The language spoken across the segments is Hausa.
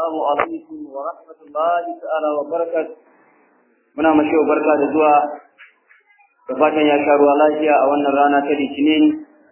Assalamu alaikum wa rahmatullahi ta'ala wa barakat. Muna mashi wa barka da zuwa da fatan ya sha ruwa lafiya a wannan rana ta Litinin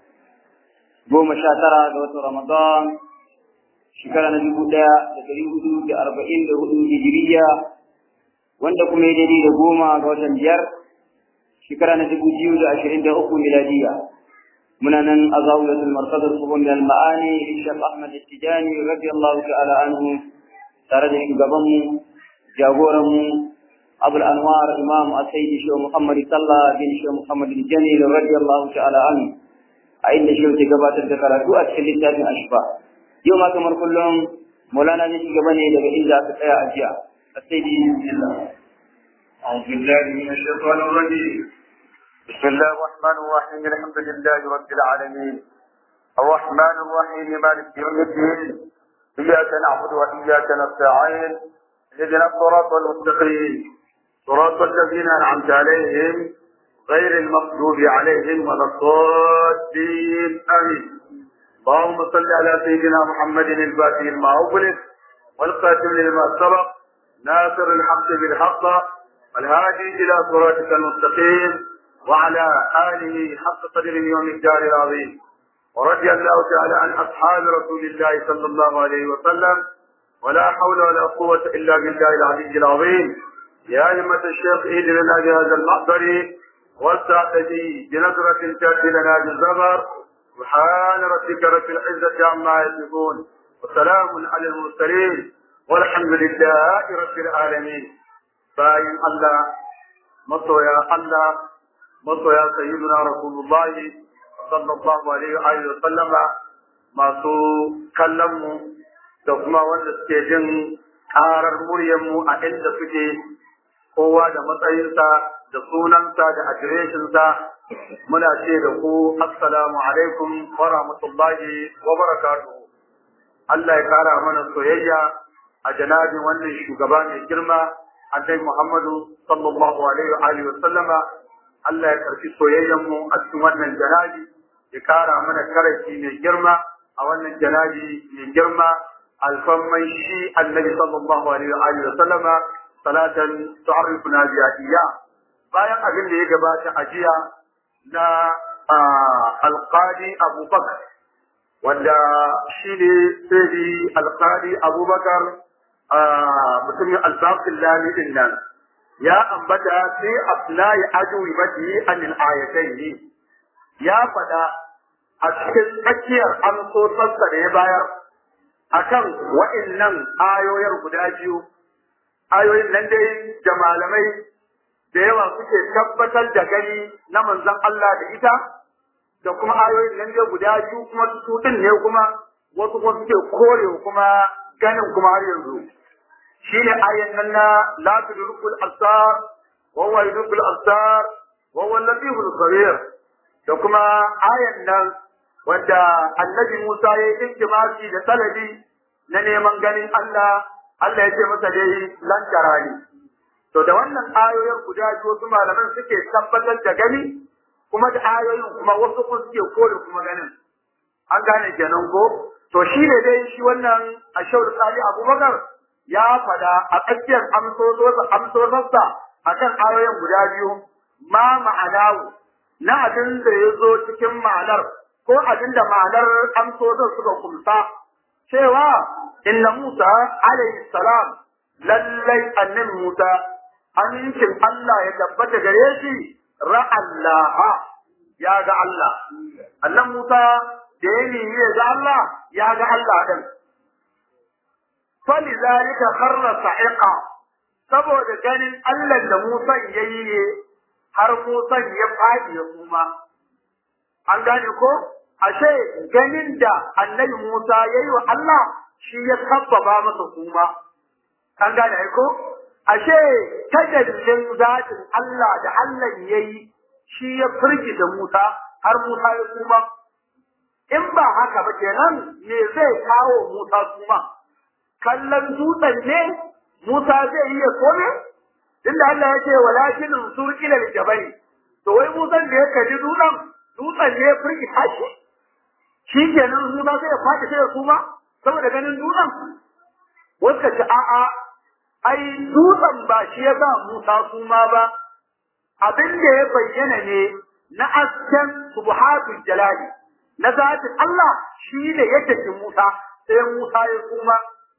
goma sha tara ga watan Ramadan shekara na dubu ɗaya da ɗari hudu da arba'in da hudu hijiriya wanda kuma ya daidai da goma ga watan biyar shekara na dubu biyu da ashirin da uku miladiya. muna nan a zawiyatul markazar tsohon da ma'ani Ishaq Ahmad Tijani radiyallahu ta'ala anhu tare da shugabanmu jagoranmu Abul Anwar Imam Asaidi Shehu Muhammad Sallah bin Shehu Muhammad Jamil radiyallahu ta'ala anhu a inda Shehu ke gabatar da karatu a cikin littafin Ashfa yau ma kamar kullum Maulana zai gaba ne daga inda aka tsaya a jiya Asaidi bismillah أعوذ بالله من الشيطان الرجيم بسم الله الرحمن الرحيم الحمد لله رب العالمين الرحمن الرحيم مالك يوم الدين إياك نعبد وإياك نستعين اهدنا الصراط المستقيم صراط الذين أنعمت عليهم غير المغضوب عليهم ولا الضالين آمين اللهم صل على سيدنا محمد الفاتح لما أغلق والقاتل لما سبق ناصر الحق بالحق والهادي إلى صراطك المستقيم وعلى آله حق قدره ومقداره العظيم ورضي الله تعالى عن أصحاب رسول الله صلى الله عليه وسلم ولا حول ولا قوة إلا بالله العلي العظيم يا أئمة الشيخ إيد لنا بهذا المحضر والسعدي بنظرة تأتي لنا بالزبر سبحان ربك رب العزة عما يصفون وسلام على المرسلين والحمد لله رب العالمين باين الله مصر يا الله masoya sayyiduna rasulullahi sallallahu alaihi wa sallama masu kallon mu da kuma wanda suke jin karar muryar mu a inda suke kowa da matsayinsa da sunansa da adireshinsa muna ce da ku assalamu alaikum wa rahmatullahi wa barakatuhu Allah ya kara mana soyayya a janabin wannan shugaba mai girma annabi Muhammadu sallallahu alaihi wa sallama Allah ya karfi soyayyen mu a cikin wannan janabi ya kara mana karafi mai girma a wannan janabi mai girma alfamman shi annabi sallallahu alaihi wa sallama salatan tu'arrifuna biha iya bayan abin da ya gabata a jiya na alqadi abubakar wanda shi ne sai alqadi abubakar mutumin albaqin lami din nan ya ambata sai abnai ajwi bati anil ayatayn ya fada a cikin tsakiyar amsotarsa da ya bayar akan wa'annan ayoyin guda biyu ayoyin nan dai da malamai da yawa suke tabbatar da gani na manzon Allah da ita da kuma ayoyin nan dai guda biyu kuma su din ne kuma wasu kuma suke korewa kuma ganin kuma har yanzu shine ayan nan na la tudrikul absar wa huwa yudrikul absar wa huwa al-latiful khabir da kuma ayan nan wanda annabi Musa ya yi intimasi da talabi na neman ganin Allah Allah ya ce masa dai lan tarani to da wannan ayoyin guda biyu wasu malaman suke tabbatar da gani kuma da ayoyin kuma wasu kuma suke kore kuma ganin an gane kenan ko to shi ne dai shi wannan ashawar sali abubakar ya fada a tsakiyar amsosarsa a kan ayoyin guda biyu ma ma'anawu na abin da ya zo cikin ma'anar ko abin da ma'anar amsosar suka kumsa cewa inna Musa alayhi salam lallai annabi Musa amincin Allah ya tabbata gare shi ra'allaha ya ga Allah annan Musa da ya nemi ya ga Allah ya ga Allah din فلذلك خر صعقا saboda ganin Allah da Musa yayi ne har Musa ya fadi ya kuma an gane ko ashe ganin da annabi Musa yayi wa Allah shi ya sabbaba masa kuma an gane ko ashe tajallin zatin Allah da Allah yayi shi ya firgi da Musa har Musa ya kuma in ba haka ba kenan me zai kawo Musa kuma kallon dutsen ne Musa zai iya kome? Inda Allah ya ce walakin sur ila jabali. To wai Musa da ya kaji dutsen, dutsen ne ya furki tashi. Shi kenan Musa sai ya faɗi sai ya kuma saboda ganin dutsen. wasu ce a'a ai dutsen ba shi ya sa Musa suma ba abin da ya bayyana ne na asken subhatul jalali na zatin Allah shi ne ya tafi Musa sai Musa ya suma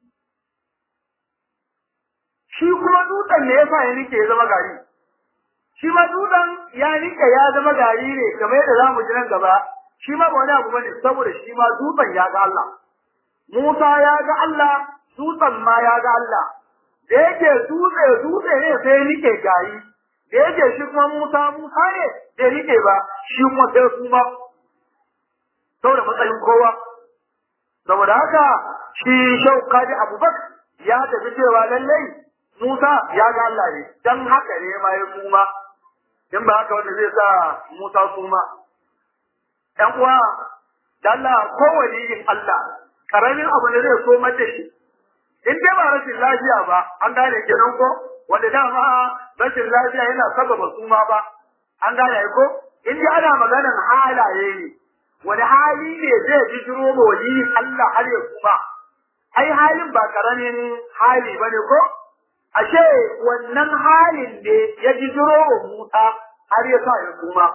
shi kuma dutsen ne yasa ya rike ya zama gari shi ma dutsen ya rike ya zama gari ne kamar yadda zamu ji nan gaba shi ma ba wani abu bane saboda shi ma dutsen ya ga Allah Musa ya ga Allah dutsen ma ya ga Allah da yake dutse dutse ne sai rike gari da yake shi kuma Musa Musa ne da rike ba shi kuma sai kuma saboda matsayin kowa saboda haka shi shauka da abubakar ya tafi cewa lallai Musa ya ga Allah ne dan haka ne ma ya kuma in ba haka wanda zai sa Musa kuma ɗan uwa da Allah ko waliyin Allah karamin abu ne zai so mace shi in dai ba rashin lafiya ba an gane kenan ko wanda dama rashin lafiya yana sababa suma ba an gane ko in dai ana maganar halaye ne wani hali ne zai bijiro ma waliyin Allah har ya kuma ai halin ba karamin hali bane ko ashe wannan halin ne ya bijiro wa Musa har ya sa ya kuma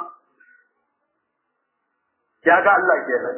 ya ga Allah kenan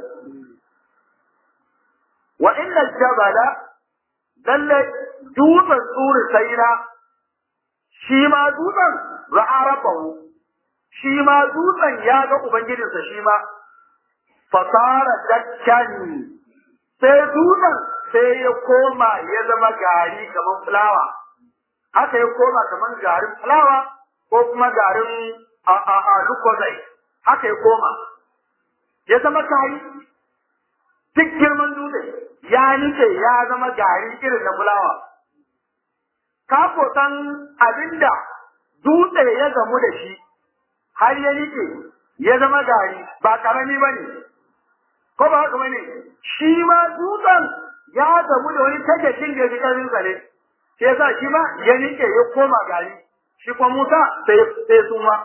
wa inna jabala lalle dutsen tsuri saina shi ma dutsen ra'a rabbahu shi ma dutsen ya ga ubangijinsa shi ma fasara dakkan sai dutsen sai ya koma ya zama gari kamar fulawa haka ya koma kamar garin fulawa ko kuma garin a a a lukozai haka ya koma ya zama gari duk girman dutse ya nice ya zama gari irin na fulawa ka san abinda dutse ya gamu da shi har ya nice ya zama gari ba karami ba ne ko ba haka bane shi ma dutsen ya gamu da wani tajakin da ya fi ƙarfin sa ne sai yasa shi ma ya nike ya koma gari shi kuma Musa sai sai su ma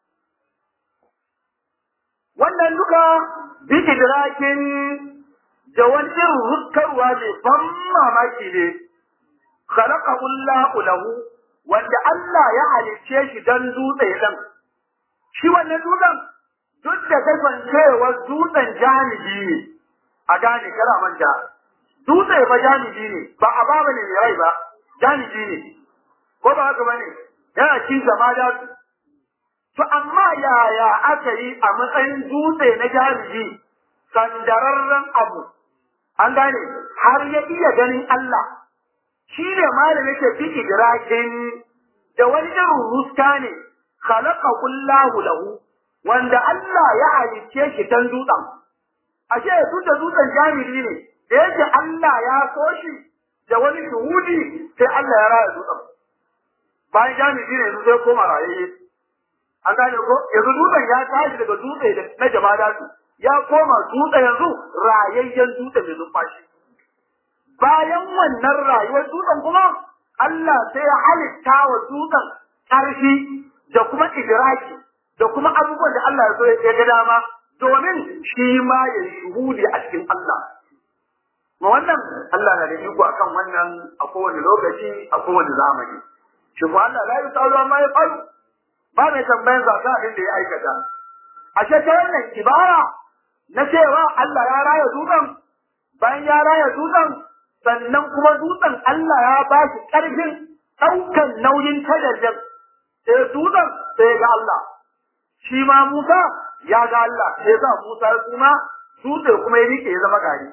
wannan duka bi idrakin da wani irin rukkarwa mai ban mamaki ne khalaqahu Allahu lahu wanda Allah ya halicce shi dan dutse dan shi wannan dutsen duk da kasancewar dutsen jami'i ne a gane kara manta dutse ba jami'i ne ba a baba ne mai rai ba jami'i ne ko ba haka bane yana cin zama da su to amma yaya aka yi a matsayin dutse na jami'i sandararren abu an gane har ya iya ganin Allah shi ne malam yake fi idrakin da wani irin ruska ne khalaqa kullahu lahu wanda Allah ya halicce shi dan dutsen ashe duk da dutsen jami'i ne da yake Allah ya so shi da wani shuhudi sai Allah ya raya dutsen bayan jami'i ne yanzu sai koma raye an gane ko yanzu dutsen ya tashi daga dutse na jama'a su ya koma dutse yanzu rayayyen dutse mai numfashi bayan wannan rayuwar dutsen kuma Allah sai ya halitta wa dutsen ƙarfi da kuma idraki da kuma abubuwan da Allah ya so ya ga dama domin shi ma ya shuhudi a cikin Allah. Ma wannan Allah na da iko akan wannan a kowane lokaci a kowane zamani. Shi ko Allah la yi tsaro amma ya faru ba mai tambayan zaka abin da ya aikata. A ta wannan ibara na cewa Allah ya raya dutsen bayan ya raya dutsen sannan kuma dutsen Allah ya ba shi ƙarfin ɗaukan nauyin tadarjar sai dutsen sai ga Allah. shi ma Musa ya ga Allah sai sa Musa kuma dutse kuma ya rike ya zama gari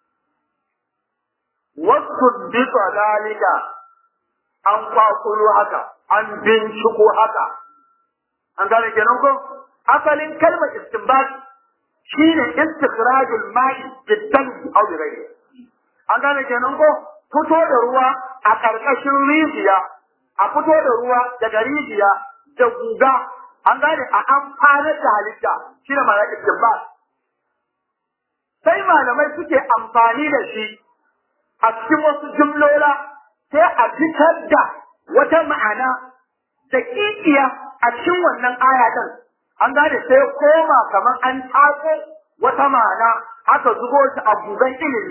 wasu bi dalika an kwakulo haka an binciko haka an gane kenan ko asalin kalmar istinbat shine istikhrajul ma'i jiddan aw bi ghairi an gane kenan ko fito da ruwa a karkashin rijiya a fito da ruwa daga rijiya da guga an gane a amfanar da halitta shi ne ma'ana istinbat sai malamai suke amfani da shi a cikin wasu jumlola sai a fitar da wata ma'ana da kikiya a cikin wannan aya din an gane sai koma kamar an tako wata ma'ana haka zubo shi a gugan ilimi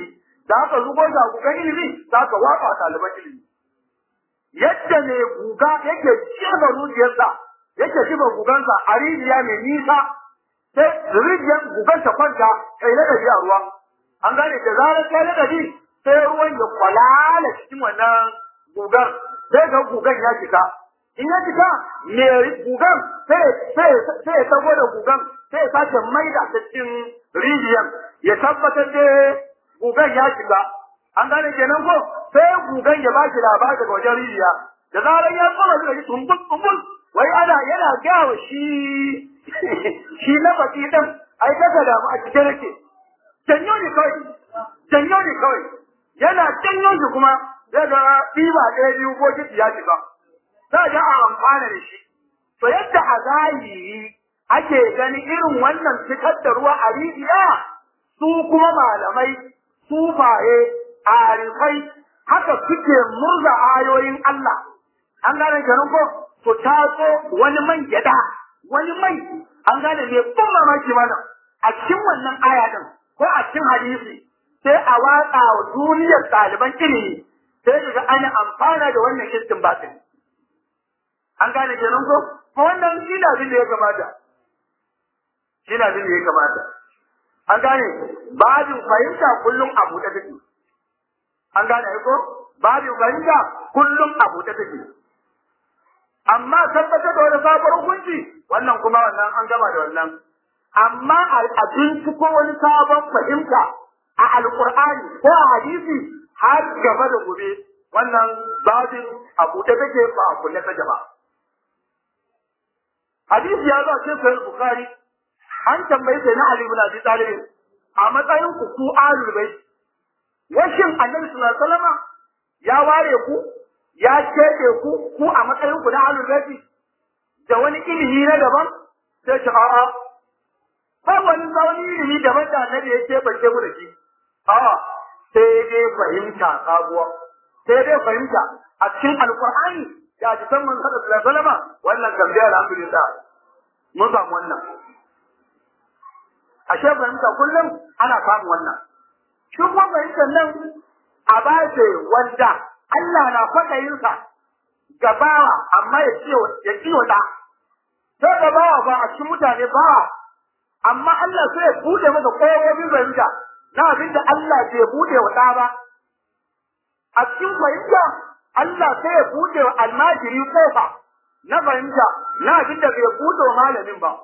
da aka zubo shi a gugan ilimi za ka watsa ɗaliban ilimi yadda ne guga yake jefa zuciyarsa yake jefa gugansa a rijiya mai nisa sai rijiyar gugan ta kwanta kai na a ruwa an gane da zarar kai na sai ruwan ya kwalala cikin wannan gugan sai ga gugan ya cika in ya cika me gugan sai sai sai ya tago da gugan sai ya sake maida ta cikin rijiyar ya tabbatar da gugan ya cika an gane kenan ko sai gugan ya ba shi labari daga wajen rijiya da zarar ya tsoma zai ji tumbul tumbul wai ana yana gawa shi shi na baki din ai kaga da mu a cikin rake janyo ne kawai janyo ne kawai yana janyo shi kuma zai ga ɗiba ɗaya biyu ko kiti ya shiga za ga a amfana da shi to yadda a zahiri ake gani irin wannan fitar da ruwa a rijiya su kuma malamai sufaye arifai haka suke murza ayoyin Allah an gane kenan ko to tatso wani man gyada wani mai an gane me ban mamaki mana a cikin wannan aya din ko a cikin hadisi sai a watsa wa duniyar ɗaliban ilimi sai daga ana amfana da wannan kistin batin an gane kenan ko ko wannan shi da abin da ya kamata shi da abin da ya kamata an gane babin fahimta kullum a buɗe take an gane ko babin fahimta kullum a buɗe take amma tabbatar da wani sabon hukunci wannan kuma wannan an gama da wannan amma a binciko wani sabon fahimta a alkur'ani ko a hadisi har gaba da gobe wannan babin a buɗe take ba a kulle take ba hadisi ya zo a cikin sahih bukhari an tambaye sai na ali ibn abi talib a matsayin ku ku ahlul bait washin annabi sallallahu alaihi wasallam ya ware ku ya keɓe ku ku a matsayin ku na ahlul bait da wani ilimi na daban sai ce a'a ba wani wani ilimi daban da annabi ya keɓance mu da shi a'a sai dai fahimta sabuwa sai dai fahimta a cikin alqur'ani da hadisan manzon sallallahu alaihi wasallam wannan kan dai alhamdulillah mun samu wannan ashe fahimta kullum ana samun wannan shi kuma fahimtar nan a bace wanda Allah na faɗayinsa ga bawa amma ya ce ya ciwo da sai ga bawa ba a cikin mutane bawa amma Allah sai ya bude masa koyoyin fahimta na abin da Allah bai bude wa ɗa ba a cikin fahimta Allah sai ya bude wa almajiri kofa na fahimta na abin da bai bude wa malamin ba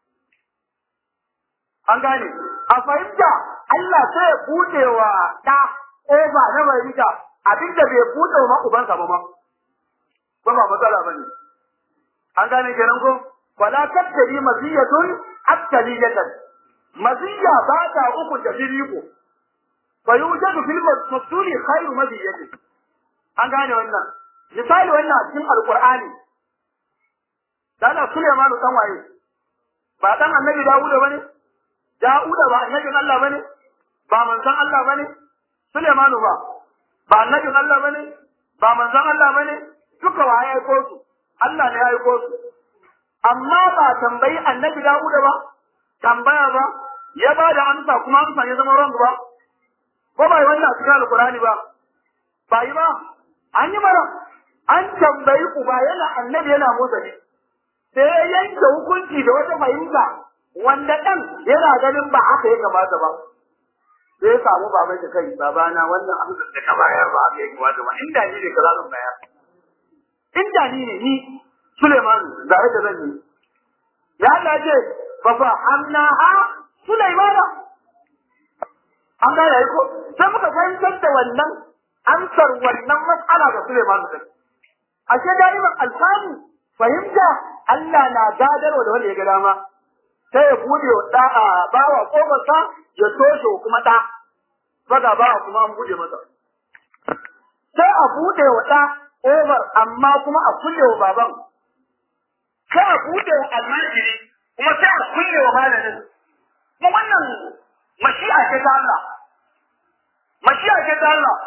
an gane a fahimta Allah sai ya bude wa ɗa ƙofa na fahimta abinda bai bude wa ubansa ba ma ba ba matsala bane an gane kenan ko wala tattari maziyatun aktaliyatan maziya ba ta uku da firiko fa yujadu fil mafsuli khairu maziyati an gane wannan misali wannan a cikin alqur'ani dana Sulaiman dan waye ba dan annabi Dawud bane Dawuda ba annabin Allah bane ba manzon Allah bane Sulaimanu ba ba annabin Allah bane ba manzon Allah bane duka wa ya aiko su Allah ne ya aiko su amma ba tambayi annabi Dawuda ba tambaya ba ya ba da amsa kuma amsa ya zama wrong ba ko ba yi wannan a cikin alkurani ba ba yi ba an yi mara an tambayi uba yana annabi yana motsa ne sai ya yanke hukunci da wata fahimta wanda ɗan yana ganin ba haka ya kamata ba sai ya samu baban da kai babana wannan abin da ka bayar ba haka ya kamata ba inda ni ne kaza zan bayar inda ni ne ni Suleiman da yadda zan yi ya Allah ce fa fa hamna ha Sulaimana an ga yayi ko sai muka fahimtar da wannan amsar wannan mas'ala ga Suleiman da ashe da'iman alfani fahimta Allah na gadarwa da wanda ya ga dama sai ya bude wa da a bawa kofarsa ya toshe kuma da faga bawa kuma an bude masa sai a bude wa da kofar amma kuma a kulle wa baban sai a bude wa almajiri kuma sai a kulle wa malamin kuma wannan mashi'a ce ta Allah mashi'a ce ta Allah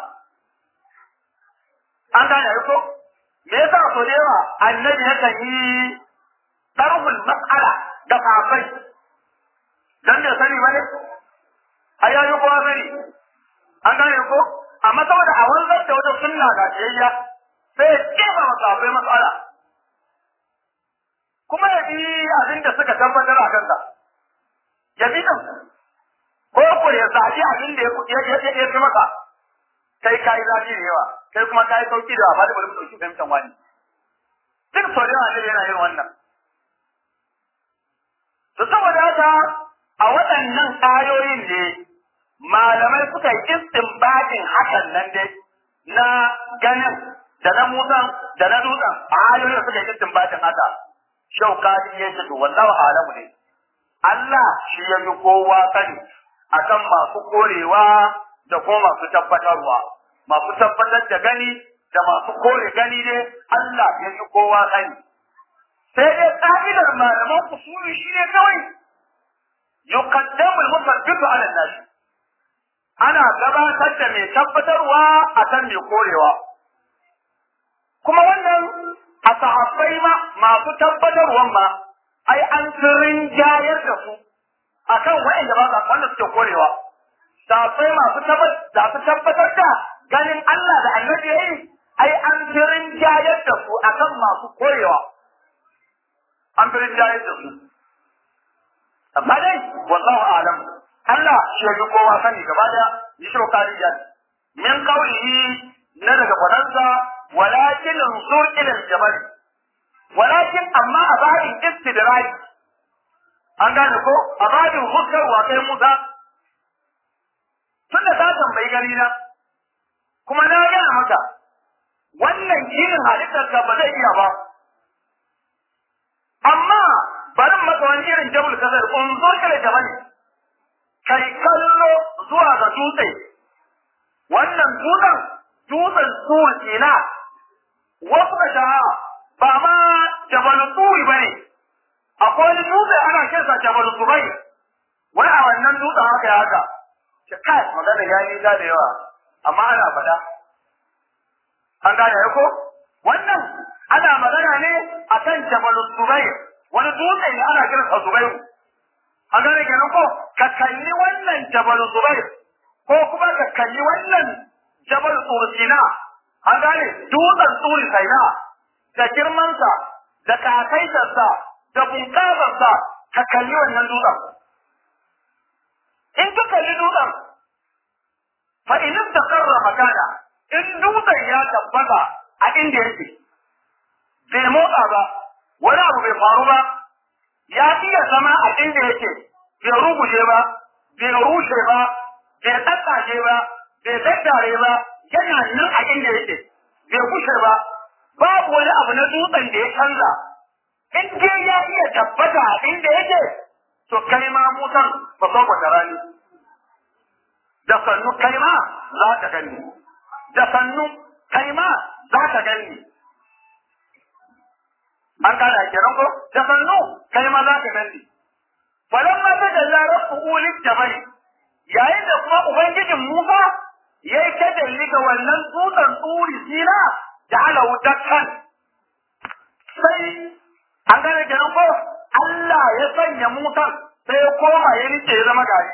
an gane ko me yasa so da yawa annabi yakan yi tarhul mas'ala da kafai dan da sani bane ai yayi kowa sani an gane ko amma saboda a wanzar da wata sunna ga jiyayya sai ya kefa masa akwai matsala kuma ya bi abin da suka tabbatar a kansa ya bi din ko ko ya zaɓi abin da ya ya ya fi masa kai kai zafi da yawa kai kuma kai sauki da ba da bari mu dauki fahimtar wani duk sau da yawa yana yin wannan to saboda haka a waɗannan ayoyin ne malamai suka yi istinbatin hakan nan dai na ganin da na musan da na dutsen a ayoyin suka yi istinbatin haka shaukadi ya ce to wallahu alamu ne Allah shi ya yi kowa sani akan masu korewa da kuma masu tabbatarwa masu tabbatar da gani da masu kore gani ne Allah ya yi kowa sani sai dai ka'idar malaman usuli shi ne kawai yuqaddamu al-musaddiqu ala an-nas ana gabatar da mai tabbatarwa akan mai korewa kuma wannan a sahabbai ma masu tabbatarwan ma ai an sirrin jayar da su akan wa'anda ba sa wanda suke korewa sahabbai masu tabbatar da tabbatar da ganin Allah da annabi yayi ai an sirrin jayar da su akan masu korewa an sirrin jayar da su amma dai wallahu a'lam Allah shi ya kowa sani gaba da yi shokariya min qawlihi na daga fadansa walakin ansur ila al-jabal walakin amma a babin istidrak an gane ko a babin hukar wa kai Musa tunda ta tambayi gari na kuma na gaya maka wannan irin halittar ka ba zai iya ba amma bari maka wani irin jabal kasar unzur ila jabal kai kallo zuwa ga dutse wannan dutsen dutsen tsuwar ina wasu ka sha ba ma jabal tsuwi ba ne akwai wani dutse ana kinsa jabal zubai wani a wannan dutsen haka ya haka ce kai magana ya yi da yawa amma ana faɗa an gane ya ko wannan ana magana ne akan jabal zubai wani dutse ne ana kiransa zubairu an gane kenan ko ka kalli wannan jabal zubair ko kuma ka kalli wannan jabal tursina an gane dutsen turi saina da girmansa da kakaitarsa da bunƙasarsa ka kalli wannan dutsen in ka kalli dutsen fa in istaqarra makana in dutsen ya tabbata a inda yake bai motsa ba wani abu bai faru ba ya iya zama a inda yake bai ruguje ba bai rushe ba bai tsatsashe ba bai daddare ba yana nan a inda yake bai kushe ba babu wani abu na dutsen da ya canza in dai ya iya tabbata a inda yake to kai ma mutan ba son kwata rani da sannu kai ma za ka gani da sannu kai ma za ka gani an kada kenan ko da sannu kai ma za ka gani falamma tajalla rabbuhu lijabal yayin da kuma ubangijin Musa yayi tajalli ga wannan dutsen tsuri sina ja'ala dakkan sai an gane kenan ko Allah ya sanya Musa sai ya koma ya rike ya zama gari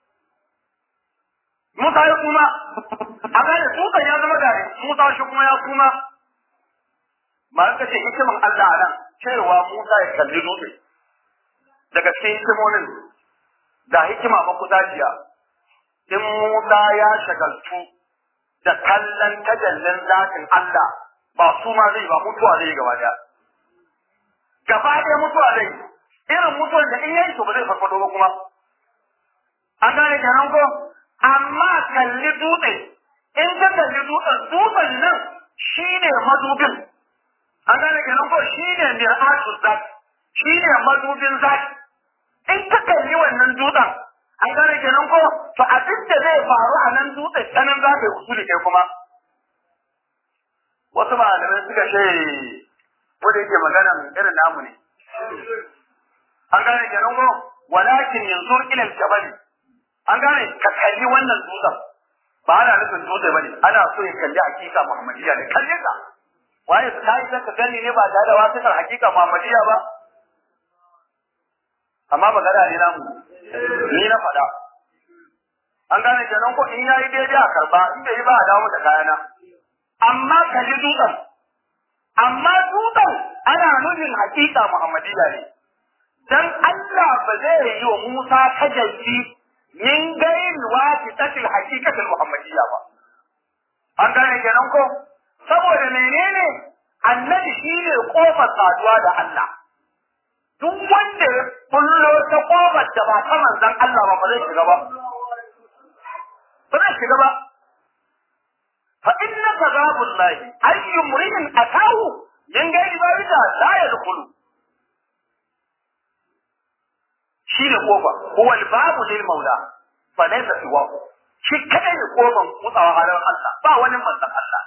Musa ya kuma a gane dutsen ya zama gari Musa shi kuma ya kuma ma ka ce hikiman Allah a nan cewa Musa ya kalli dutse daga cikin hikimomin da hikima makudaciya in Musa ya shagaltu da kallon tajallin zatin Allah ba su ma zai ba mutuwa zai gaba daya gaba daya mutuwa zai irin mutuwar da in yayi to ba zai farfado ba kuma an gane kenan ko amma kalli dutse in ka kalli dutsen dutsen nan shine madubin an gane kenan ko shine mir'atul zat shine madubin zati in ka kalli wannan dutsen an gane kenan ko to abin da zai faru a nan dutsen ta nan za ka yi usuli kai kuma wasu malamai suka ce wanda yake magana irin namu ne an gane kenan ko walakin yanzu ila jabal an gane ka kalli wannan dutsen ba ana nufin dutse bane ana so ya kalli hakika muhammadiyya ne kalle ka waye ka yi ka gani ne ba tare da wasu hakika muhammadiyya ba amma magana ne namu ni na faɗa an gane kenan ko in yayi daidai a karba in bai yi ba a dawo da kayana amma ka ji dutsen amma dutsen ana nufin hakika muhammadiyya ne dan Allah ba zai yi wa Musa tajalli min gairi wasitatil haqiqatil muhammadiyya ba an gane kenan ko saboda menene annabi shine kofar saduwa da Allah duk wanda ya kullo ta kofar da ba ta manzon Allah ba ba zai shiga ba ba zai shiga ba fa inna kazabullahi ayyu mri'in atahu min gairi barida la yadkhulu shi ne kofa huwa babu lil maula fa laysa siwa shi kadai ne kofan mutsawa halar Allah ba wani manzon Allah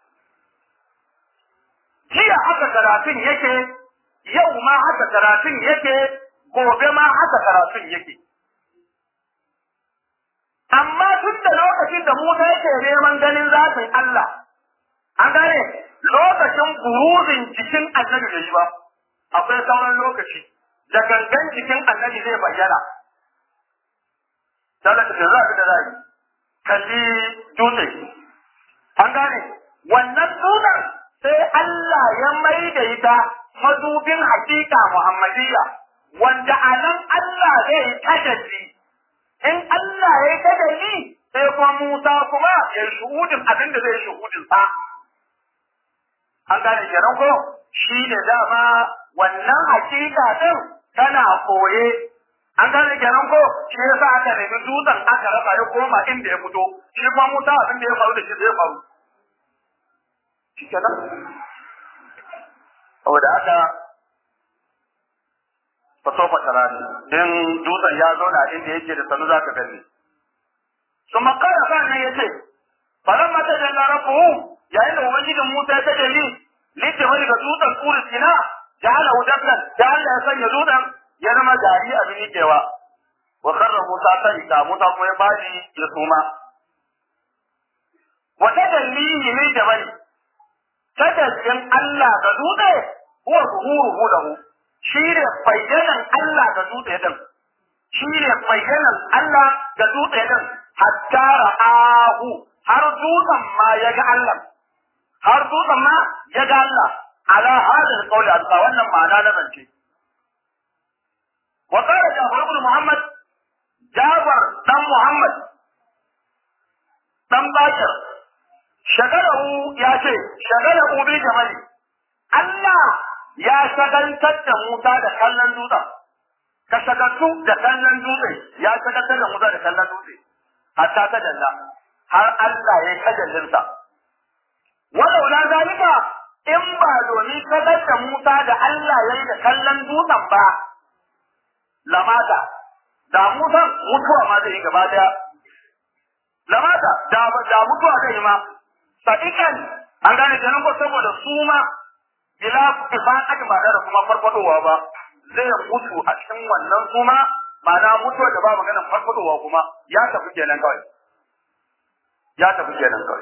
jiya haka karatun yake yau ma haka karatun yake gobe ma haka karatun yake amma tun da lokacin da Musa yake neman ganin zafin Allah an gane lokacin buruzin jikin annabi da yi ba akwai sauran lokaci da gangan jikin annabi zai bayyana talaka da za da zai kalli dutse an gane wannan dutsen sai Allah ya mai da ita madubin hakika Muhammadiyya wanda a nan Allah zai yi tajalli in Allah ya yi tajalli sai kuma Musa kuma ya yi shuhudin abin da zai yi shuhudin sa an gane kenan ko shi ne dama wannan hakika din tana koye an gane kenan ko shi yasa aka nemi dutsen aka rasa ya koma inda ya fito shi kuma Musa abin da ya faru da shi zai faru shi kenan saboda haka fa sofa tarani din dutsen ya zo na inda yake da sanu zaka gani su makara kan nan yace falan mata da larafu yayin da ubangijin Musa ya tajalli lita wani ga dutsen kuri sina ja'ala hudatan da Allah ya sanya dutsen ya zama gari abin yikewa wa karra Musa sarika Musa ko ya bani ya suma wa tajallihi min jabal tajallin Allah ga dutse huwa zuhuruhu lahu shi ne bayyanan Allah ga dutse din shi ne bayyanan Allah ga dutse din hatta ra'ahu har dutsen ma ya ga Allah har dutsen ma ya ga Allah ala hadal qawli alqa wannan ma'ana na zance wa qala Jafar ibn Muhammad Jafar dan Muhammad dan Bakir shagalahu ya ce shagalahu bi jamali Allah ya shagaltar da Musa da kallon dutsen ka shagaltu da kallon dutse ya shagaltar da Musa da kallon dutse hatta ta dalla har Allah ya kajallinsa walau la zalika in ba domin shagar da Musa da Allah ya yi da kallon dutsen ba lamata da Musa mutuwa ma zai yi gaba daya lamata da da mutuwa zai yi ma sadiqan an gane kenan ko saboda su ma bila ifaqat ba da kuma farfadowa ba zai mutu a cikin wannan suma ma'ana mutuwa da ba maganar farfadowa kuma ya tafi kenan kawai ya tafi kenan kawai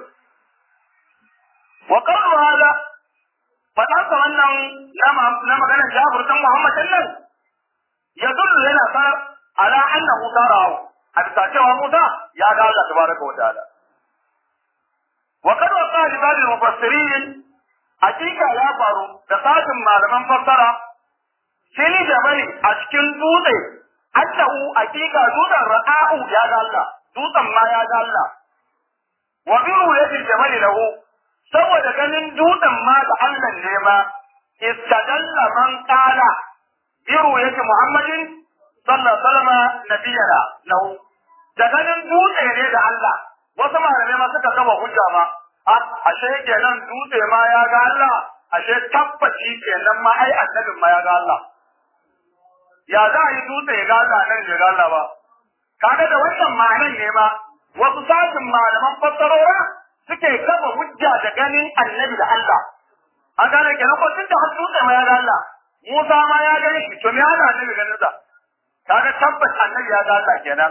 wa qawlu hada fadan sa wannan na maganar Jabir dan Muhammad nan ya dullu yana sa ala annahu tarahu a bisa cewa Musa ya ga Allah tabaraka wa ta'ala wa qad waqa li ba'd al-mufassirin hakika ya faru da sashin malaman fassara fili da bari a cikin dutse annahu hakika dutsen ra'a'u ya ga Allah dutsen ma ya ga Allah wa bi ru'yatil jamal lahu saboda ganin dutsen ma da Allah ne ma istadalla man qala bi ru'yati muhammadin sallallahu alaihi wasallam nabiyana lahu da ganin dutse ne da Allah wasu malamai ma suka gaba hujja ma ashe kenan dutse ma ya ga Allah ashe tabbaci kenan ma ai annabin ma ya ga Allah ya za a yi dutse ya ga Allah nan ya ga Allah ba kaga da wannan ma'anan ne ma wasu sashin malaman fassarora suke kafa hujja da ganin annabi da Allah an gane kenan ko tunda har dutse ma ya ga Allah Musa ma ya gani shi to me ana annabi ganin sa kaga tabbas annabi ya ga Allah kenan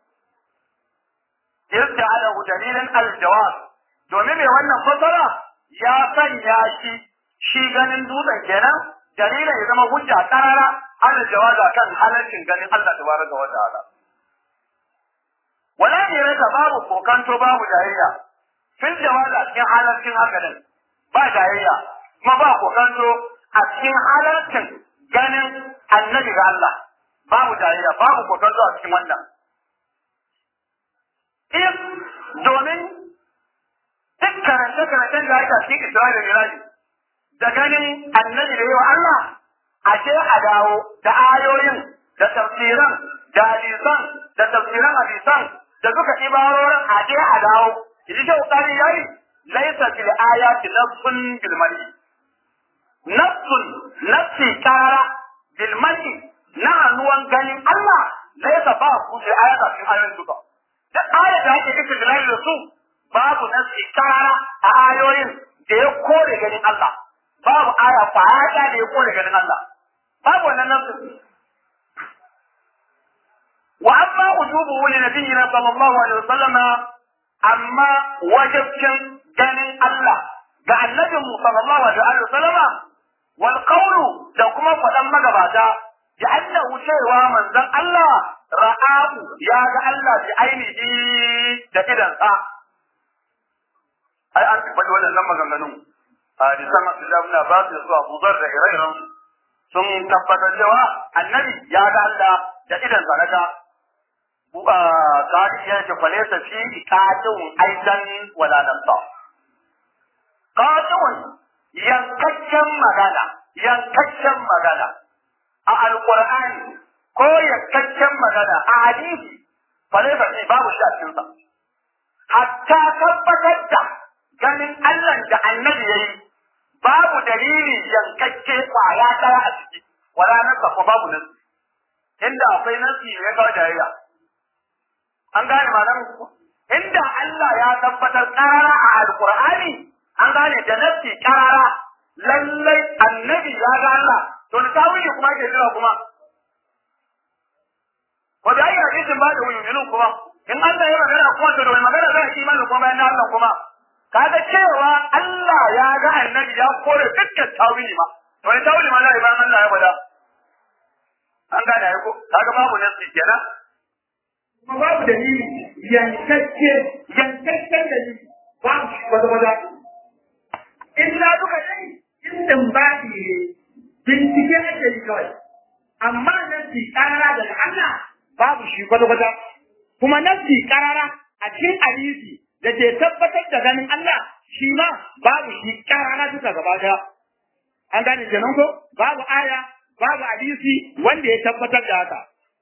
yadda ala dalilan al-jawab domin mai wannan fasara ya sanya shi shi ganin dutsen kenan dalilin ya zama hujja karara ana jawaza kan halarcin ganin Allah tabaraka wa ta'ala wala ne rasa babu kokanto babu jayayya fil jawazi a cikin halarcin haka din ba jayayya kuma ba kokanto a cikin halarcin ganin annabi ga Allah babu jayayya babu kokanto a cikin wannan in domin duk karance-karancen da aka cikin Isra'ila da Miraji da ganin annabi da yawa Allah ashe a dawo da ayoyin da tafsiran da hadisan da tafsiran hadisan da duka ibarorin aje a dawo idi shi kokari yayi laisa fil ayati nafsun bil mali nafsun nafsi kara bil mali na hannuwan ganin Allah laisa ba ku da ayata cikin ayoyin duka duk ayat da ake cikin dalilin da su babu nafsi kara a ayoyin da ya kore ganin Allah babu aya kwaya da ya kore ganin Allah babu wannan nafsin wa amma ujubu li nabiyina sallallahu alaihi wasallam amma wajibcin ganin Allah ga annabin mu sallallahu alaihi wasallam wal qawlu da kuma fadan magabata bi annahu cewa manzon Allah ra'ahu ya ga Allah bi ainihi da idan sa ai an faɗi wannan maganganun hadisan Abdullah ibn Abbas da su Abu Dharr da ire-iren sun tabbatar cewa annabi ya ga Allah da idan sanaka tsari ya ce fale ta fi katin aidan wala nafsa katin yankakken magana yankakken magana a alqur'ani ko yankakken magana a hadisi fale ta fi babu shi a cikin sa hatta tabbatar da ganin Allah da annabi yayi babu dalili yankakke kwaya daya a ciki wala nafsa ko babu nasi inda akwai nasi ne kawai jayayya an gane malam inda Allah ya tabbatar karara a alqur'ani an gane da nafsi karara lallai annabi ya ga Allah to da tawili kuma ke jira kuma ko da ayi hadisin ba da wuyunin kuma in Allah ya magana kuma to da wani magana zai imani kuma bayan Allah kuma kaga cewa Allah ya ga annabi ya kore dukkan tawili ma to wani tawili ma zai bayan Allah ya bada an gane ai ko kaga babu nafsi kenan kuma babu dalili yankakke yankakken dalili babu shi wata wata illa duka dai in baɗi ne bincike ake yi kawai amma nasi karara daga Allah babu shi kwata kwata kuma nasi karara a cikin hadisi da ke tabbatar da ganin Allah shi ma babu shi karara duka gaba daya an gane kenan ko babu aya babu hadisi wanda ya tabbatar da haka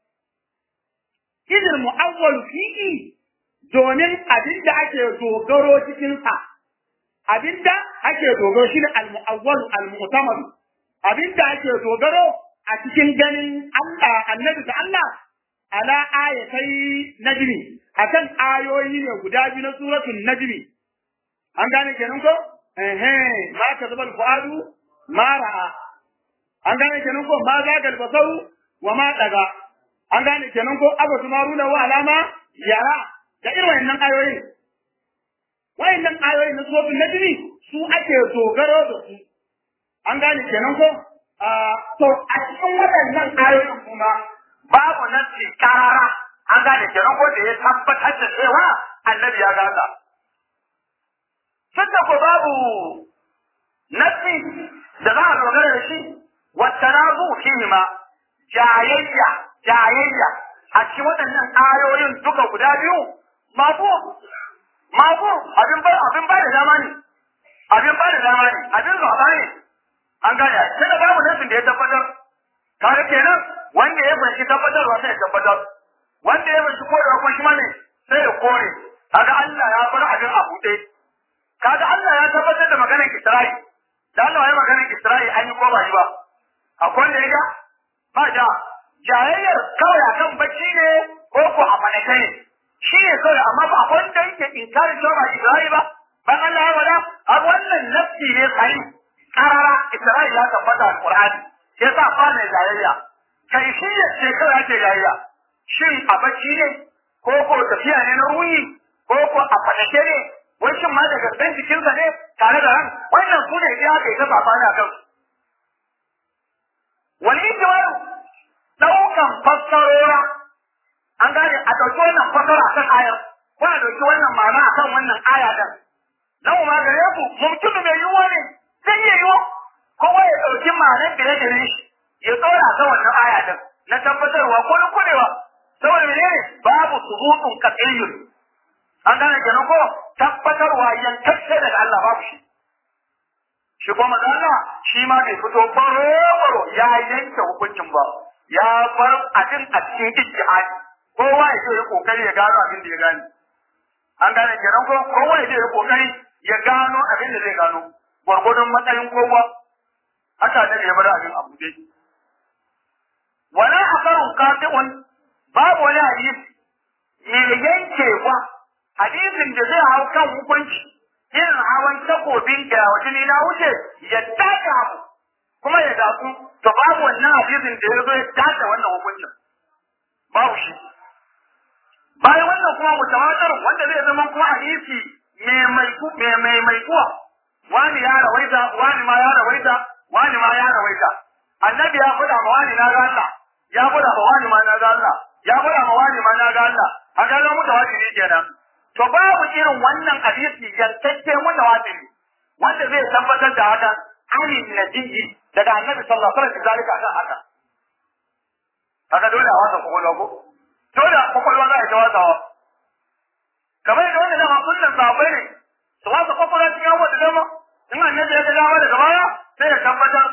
idil mu'awwal fihi domin abinda ake dogaro cikin sa abinda ake dogaro shine al-mu'awwal al-mu'tamad abinda ake dogaro a cikin ganin Allah annabi da Allah ala ayatai najmi akan ayoyi ne guda biyu na suratul najmi an gane kenan ko eh ma ka zabal fuadu ma ra'a an gane kenan ko ma zagal basaru wa ma daga an gane kenan ko abu tumaruna wa alama yara da irin wayannan ayoyin wayannan ayoyin na suratul najmi su ake dogaro da su an gane kenan ko to a cikin waɗannan ayoyin kuma babu nasi karara an gane kenan ko da ya tabbatar da cewa annabi ya gaza tunda ko babu nasi da za a dogara da shi wata na zu fihi ma jayayya jayayya a cikin waɗannan ayoyin duka guda biyu mafu mafu abin ba abin ba da dama ne abin ba da dama ne abin zaba ne an gane sai da babu nasin da ya tabbatar kare kenan wanda ya fahimci tabbatarwa sai ya tabbatar wanda ya fahimci korewa kuma shi ma ne sai ya kore kaga Allah ya bar abin a buɗe kaga Allah ya tabbatar da maganar Isra'i da Allah ya maganar Isra'i an yi ko ba yi ba akwai wanda ya ga ba da jayayyar kawai akan bacci ne ko ko a faɗaƙe ne shi ne kawai amma ba akwai wanda yake inkarin cewa ba Isra'i ba ban Allah ya wada a wannan nafsi ne sai karara Isra'i ya tabbata a Qur'ani sai sa fa ne jayayya kai shi ne ce kawai ake jayayya shin a bacci ne ko ko tafiya ne na ruhi ko ko a faɗaƙe ne wai shin ma da gaban jikinsa ne tare da ran wannan su ne ya kai ta safani a kansu wani itiwaru ɗaukan fassarora an gane a ɗauki wannan fasara kan ayar ko a ɗauki wannan ma'ana akan wannan aya din nan ma gare ku mumkinu mai yiwuwa ne zai iya yiwu kowa ya ɗauki ma'anar da ya gare shi ya tsora ta wannan aya din na tabbatarwa ko na kudewa saboda menene babu subutun qat'iyyun an gane kenan ko tabbatarwa yankacce daga Allah babu shi shi kuma manzo Allah shi ma bai fito baro ya yanke hukuncin ba ya bar abin a cikin ijtihadi kowa ya je ya kokari ya gano abin da ya gane an gane kenan ko kowa ya je ya kokari ya gano abin da zai gano gwargwadon matsayin kowa haka da ya bar abin abu dai wala asarun qati'un babu wani hadisi mai yankewa hadisin da zai hau kan hukunci irin hawan takobin da wajen na wuce ya tace abu kuma ya datsu to babu wannan hadisin da ya zo ya tace wannan hukuncin babu shi bayan wannan kuma mutawatir wanda zai zama kuma hadisi mai mai mai mai kuwa wani ya rawaita wani ma ya rawaita wani ma ya rawaita annabi ya faɗa ma wani na ga Allah ya faɗa ma wani ma na ga Allah ya faɗa ma wani ma na ga Allah a ga mutawatir kenan to babu irin wannan hadisi yantacce mutawatir wanda zai tabbatar da haka anin nabiyyi daga annabi sallallahu alaihi wasallam zalika akan haka haka dole a wasa kokolwa ko dole kokolwa za a ta wasawa kamar yadda wanda dama kullum sahabbai ne su wasa kokolwa cikin abubuwa da dama in annabi ya ga dama daga baya sai ya tabbatar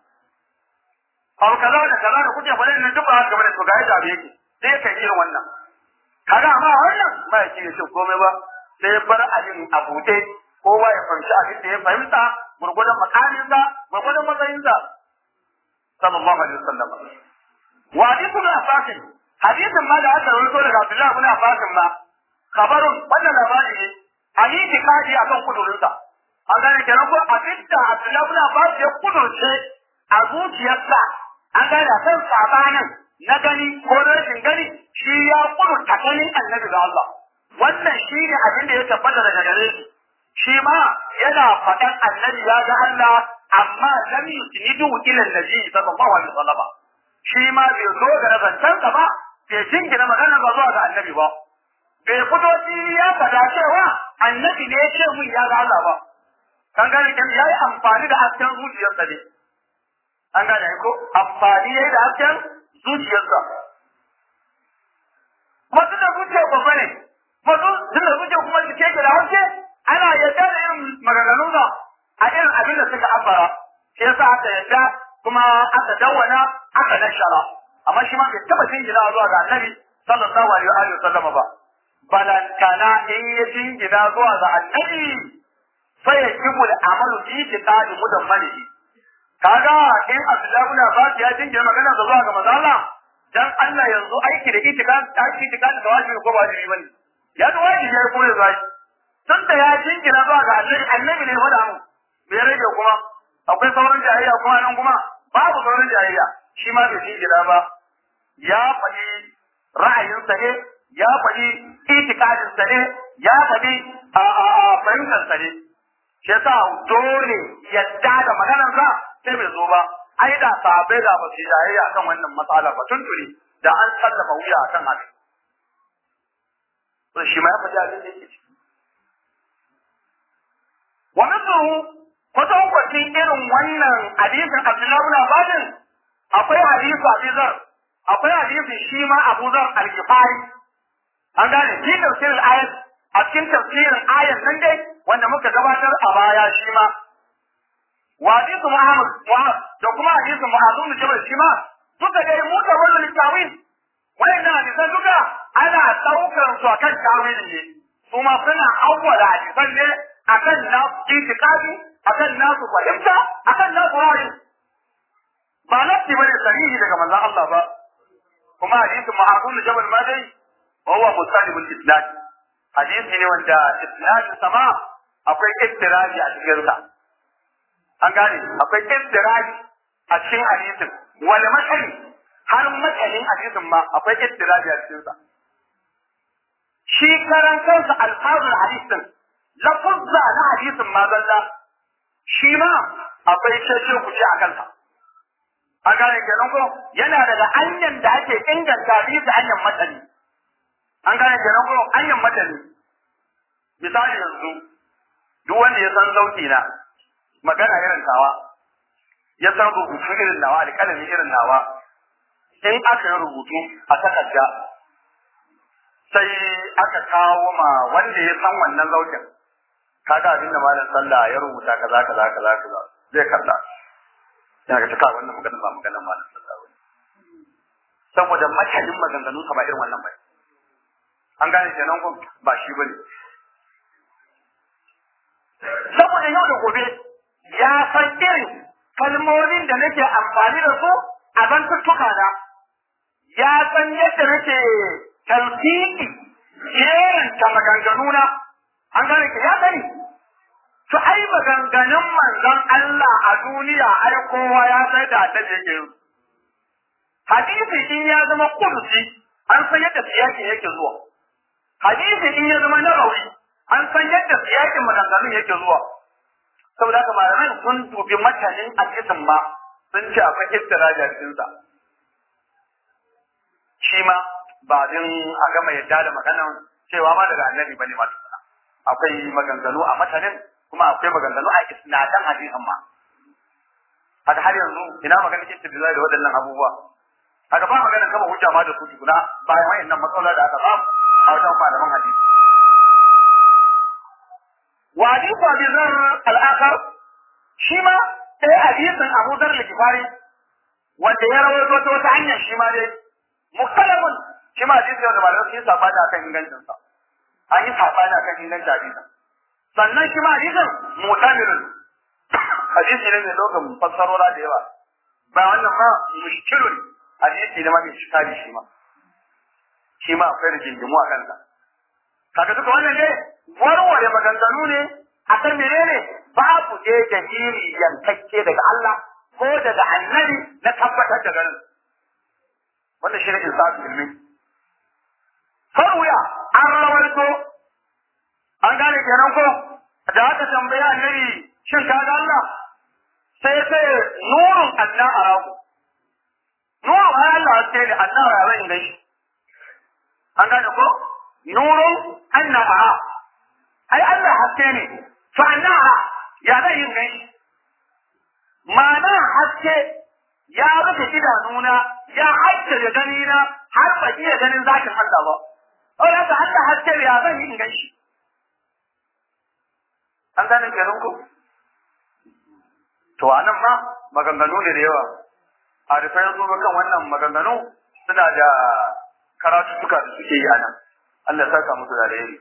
abu kaza da kaza da kuke faɗin nan duk ba haka bane to ga yadda abu yake sai ya kai irin wannan kaga amma wannan ba ya ce komai ba sai ya bar abin a buɗe kowa ya fahimci abin da ya fahimta gurgudan makaminsa gurgudan matsayinsa sallallahu alaihi wasallam wa hadithu bin abbas hadithin ma da aka rawaito daga Abdullah bin Abbas ma khabarun wannan labari ne ani tikadi akan kudurinsa an gane kenan ko abin da Abdullah bin Abbas ya kudurce a zuciyarsa an gane kan sabanin na gani ko rashin gani shi ya kudurta ganin annabi ga Allah wannan shi ne abin da ya tabbata daga gare shi shi ma yana faɗan annabi ya ga Allah amma lam yusnidu ila annabi sallallahu alaihi wasallam shi ma bai zo ga nazancansa ba bai jingina magana ba zuwa ga annabi ba bai fito shi ya faɗa cewa annabi ne ya ce mun ya ga Allah ba kan gane kan yayi amfani da hasken zuciyarsa ne an gane ko amfani yayi da hasken zuciyarsa kuma tun da zuciya babba ne kuma tun da zuciya kuma cike da haske ana yadda da irin maganganun sa a irin abin da suka ambara shi yasa aka yadda kuma aka dawwana aka nashara amma shi ma bai taba jingina zuwa ga annabi sallallahu alaihi wa sallam ba balantana in ya jingina zuwa ga annabi sai ya kibu da amalu fi tiqadi mudammalihi kaga in Abdullahi ibn Abbas ya jingina magana zuwa ga manzo Allah dan Allah yanzu aiki da itikadi aiki itikadi da wajibi ko ba wajibi bane ya da wajibi ya kuma zai tun da ya jingina zuwa ga annabi annabi ne faɗa mu me rage kuma akwai sauran jayayya kuma nan kuma babu sauran jayayya shi ma bai jingina ba ya faɗi ra'ayinsa ne ya faɗi itikadinsa ne ya faɗi a fahimtarsa ne shi yasa dole yadda da maganarsa sai bai zo ba ai da sahabbai da ba su jayayya kan wannan matsala ba tuntuni da an sallama wuya akan haka to shi ma ya faɗi abin da yake ciki wa mithluhu kwatankwacin irin wannan hadisin Abdullahi ibn Abbas akwai hadisi Abu Zar akwai hadisin shi ma Abu Zar al-Ghifari an gane shi tafsirin ayat a cikin tafsirin ayat nan dai wanda muka gabatar a baya shi ma wa hadisin Muhammad Muhammad da kuma hadisin Muhammad ibn Jabal shi ma duka dai mu da wannan littawin wannan hadisan duka ana daukar su akan tawili ne su ma suna awwala hadisan ne akan nasu itikadi akan nasu fahimta akan nasu ra'ayi ba nafsi bane sahihi daga manzon Allah ba kuma hadisin Muhammad ibn Jabal ma dai huwa musalibul islam hadisi ne wanda islam sama akwai ittiraji a cikin sa an gane akwai ittiraji a cikin hadisin wani matsali har matsalin hadisin ma akwai ittiraji a cikin sa shi karan kansa alfazul hadisin lafuzza na hadisin ma zalla shi ma akwai cece ku ce a kansa an gane kenan ko yana daga hanyar da ake inganta hadisi hanyar matsali an gane kenan ko hanyar matani misali yanzu duk wanda ya san sauti na magana irin tawa ya san rubutu irin nawa alƙalami irin nawa in aka yi rubutu a takarda sai aka kawo ma wanda ya san wannan zaukin kaga abin da malam sallah ya rubuta kaza kaza kaza kaza zai kalla yana ga taka wannan maganar ba maganar malam sallah ba saboda makalin maganganu sa ba irin wannan ba an gane kenan ko ba shi bane saboda yau da gobe ya san irin kalmomin da nake amfani da su a zantuttuka na ya san yadda nake talfiki jeranta maganganuna an gane ka ya sani to ai maganganun manzon Allah a duniya ai kowa ya sai da ta yake hadisi in ya zama kursi an san yadda siyakin yake zuwa hadisi in ya zama nawawi an san yadda siyakin maganganun yake zuwa saboda haka malamai sun dubi matanin hadisin ma sun ce akwai ittiraja cikin sa shi ma ba din a gama yadda da maganan cewa ma daga annabi bane ma tukuna akwai maganganu a matanin kuma akwai maganganu a isnadan hadisin ma haka har yanzu ina maganar istidlal da waɗannan abubuwa haka ba maganar kama hujja ma da su tukuna bayan wayannan matsalolin da aka samu a wajen malaman hadisi wa hadithu abi zar al-akhar shi ma sai hadisin abu zar al-kifari wanda ya rawaito ta wata hanyar shi ma dai mukhtalafun shi ma hadisi wanda malamai sun saba da kan ingancin sa an yi saba da kan ingancin hadisin sannan shi ma hadisin mutamirun hadisi ne mai lokacin fassarora da yawa ba wannan ma mushkilun hadisi ne ma mai shikari shi ma shi ma akwai rigingimu a kansa kaga duka wannan ne warware maganganu ne akan menene babu dai dalili yankakke daga Allah ko daga annabi na tabbatar da ganin wannan shi ne insafi ilmi farwaya an rawaito an gane kenan ko da aka tambayi annabi shin ka ga Allah sai sai nurun anna araku nurun ai Allah sai da anna araku ne an gane ko nurun anna ara ai Allah haske ne to anna ya zai yin gani ma'ana haske ya rufe idanuna ya haddada ganina har ba iya ganin zakin Allah ba Oh, da Allah haske ya zan yi in gan shi. An gane kenan ku? To a nan ma maganganu ne da yawa. A da sai zo kan wannan maganganu suna da karatuttuka da suke yi a nan. Allah ya saka musu da alheri.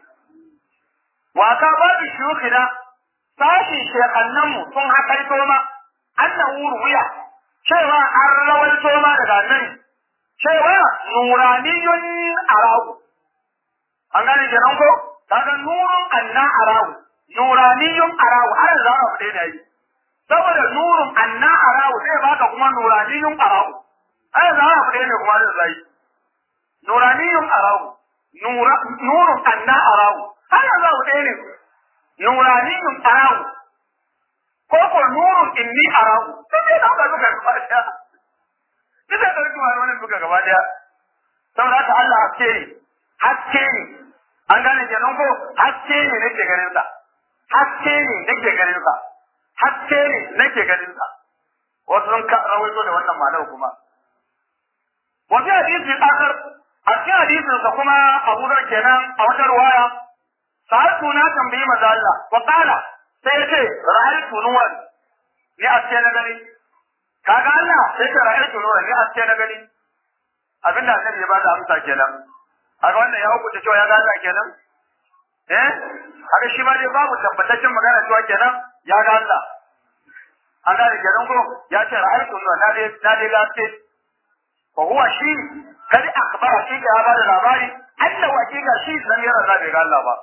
Wa ka ba da shukina sashin shekannanmu sun haƙaito ma annahu ruwiya cewa an rawaito ma daga nan cewa nuraniyun arahu an gane kenan ko kaga nurun anna arahu nuraniyun arahu har za a fade da yi saboda nurun anna arahu sai baka kuma nuraniyun arahu har za a fade ne kuma da zai nuraniyun arahu nura nurun anna arahu har za a fade ne nuraniyun arahu ko ko nurun inni arahu sai da ka duka gaba daya sai da ka duka wannan duka gaba daya saboda haka Allah haske ne haske ne an gane kenan ko haske ne nake ganin sa haske ne nake ganin sa haske ne nake ganin sa wasu sun ka rawaito da wannan malau kuma wa fi hadisi akhar a cikin hadisin sa kuma Abu Dhar kenan a wata ruwaya sa'atu na tambayi maza Allah wa qala sai ce ra'aytu nuran ni aske na gani kaga Allah sai ce ra'aytu nuran ni aske na gani abinda annabi ya bada amsa kenan haka wannan ya hukunta cewa ya ga Allah kenan eh haka shi ma dai babu tabbataccen magana cewa kenan ya ga Allah an gane kenan ko ya ce ra'aytu nuran na dai na dai gaske ko huwa shi kadi akhbara shi ga bada labari Allah hakika shi dan yara da bai ga Allah ba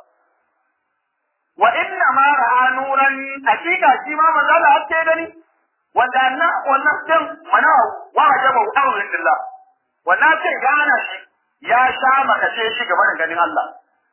wa inna ma ra'a nuran hakika shi ma manzo Allah hakke gani wanda na wannan din mana wa ajaba amrin billah wannan sai gana shi ya sha makace shi gaba da ganin Allah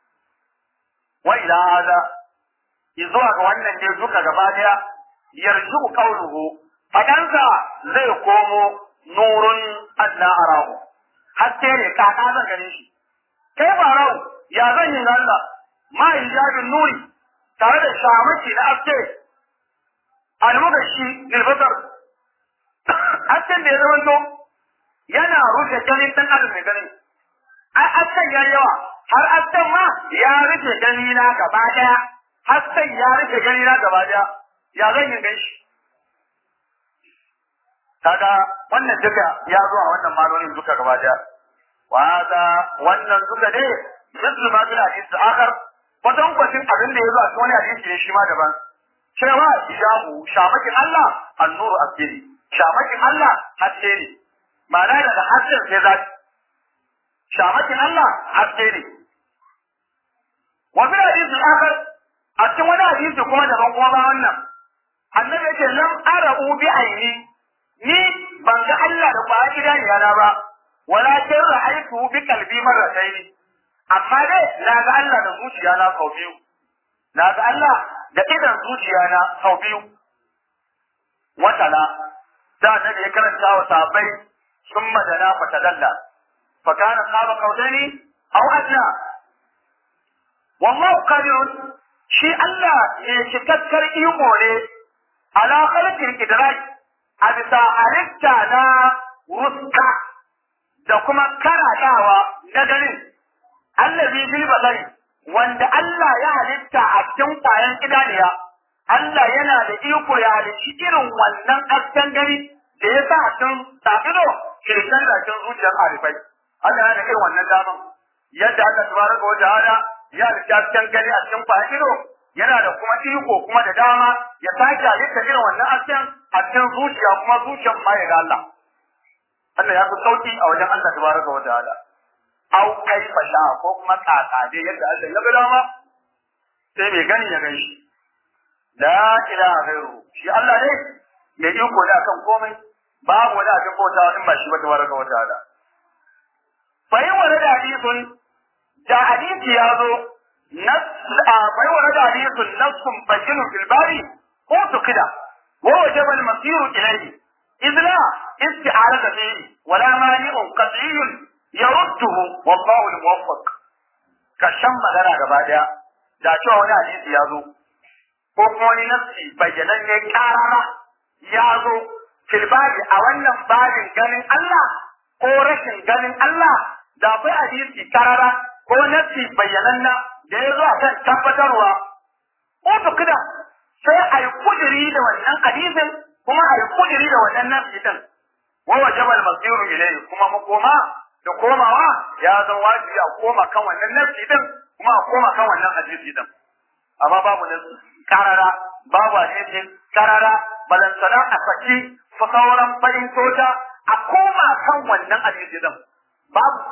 wa ila hada izuwa ga wannan ne duka gaba daya yarju qawluhu fadansa zai komo nurun anna arahu hakke ne kaka zan gane shi kai barau ya zan yi Allah ma hijabin nuri tare da shamaki na aske almugashi lilbasar asken da ya zamanto yana rufe ganin dan adam mai ganin ai asken ya yawa har asken ma ya rufe gani na gaba daya hasken ya rufe gani na gaba daya ya zan yi ganshi kaga wannan duka ya zo a wannan malolin duka gaba daya wa hada wannan duka ne mislu ma bil hadith akhar kwatan kwatin abin da ya zo a cikin wani hadisi ne shi ma daban cewa hijabu shamakin Allah annuru asiri shamakin Allah haske ne ma'ana daga hasken sai zaki shamakin Allah haske ne wa bil hadith akhar a cikin wani hadisi kuma daban kuma ba wannan annabi yake lam ara'u bi aini ni ban ga Allah da kwaya idaniya na ba walakin ra'aytu bi qalbi marratayn amma dai na ga Allah da zuciya na sau biyu na ga Allah da idan zuciya na sau biyu wata na da annabi ya karanta wa sahabbai sun madana fa tadalla fa kana qaba qawdani aw adna wallahu qadirun shi Allah ne cikakkar iko ne ala khalqil idrak a bisa halitta na ruska da kuma karatawa na ganin allazi bil basari wanda Allah ya halitta a cikin kwayan idaniya Allah yana da iko ya halicci irin wannan asken gani da ya sa cikin tafido kirkan da cikin zuciyar arifai Allah yana da irin wannan daman yadda aka tabaraka wa ta'ala ya halitta asken gani a cikin kwayan ido yana da kuma iko kuma da dama ya sake halitta irin wannan asken a cikin zuciya kuma zuciyar ma ya ga Allah Allah ya fi sauki a wajen Allah tabaraka wa ta'ala au kai fasha ko kuma kaka dai yadda Allah ya ga dama sai mai gani ya gani shi la ilaha ghairu shi Allah ne mai iko da kan komai babu wani abin bautawa in ba shi ba tabaraka wa ta'ala fa yi wani da hadisun da hadisi ya zo bai wani da hadisun nassun bayyinun fil bari ko su kida wa wajaba al-masiru ilayhi إذ لا استعارة فيه ولا مانع قطعي يرده والله الموفق كشم magana gaba daya da cewa wani hadisi ya zo ko kuma wani nafsi bayyanan ne karara ya zo filbabi a wannan babin ganin Allah ko rashin ganin Allah da akwai hadisi karara ko nafsi bayyanan na da ya zo a kan tabbatarwa ko tukuna sai a yi kudiri da wannan hadisin kuma a yi kudiri da wannan nafsi din wa wajaba al-masiru ilayhi kuma makoma da komawa ya zama wajibi a koma kan wannan nafsi din kuma a koma kan wannan hadisi din amma babu nafsi karara babu hadisi karara balantana a saki fa sauran fahimtota a koma kan wannan hadisi din babu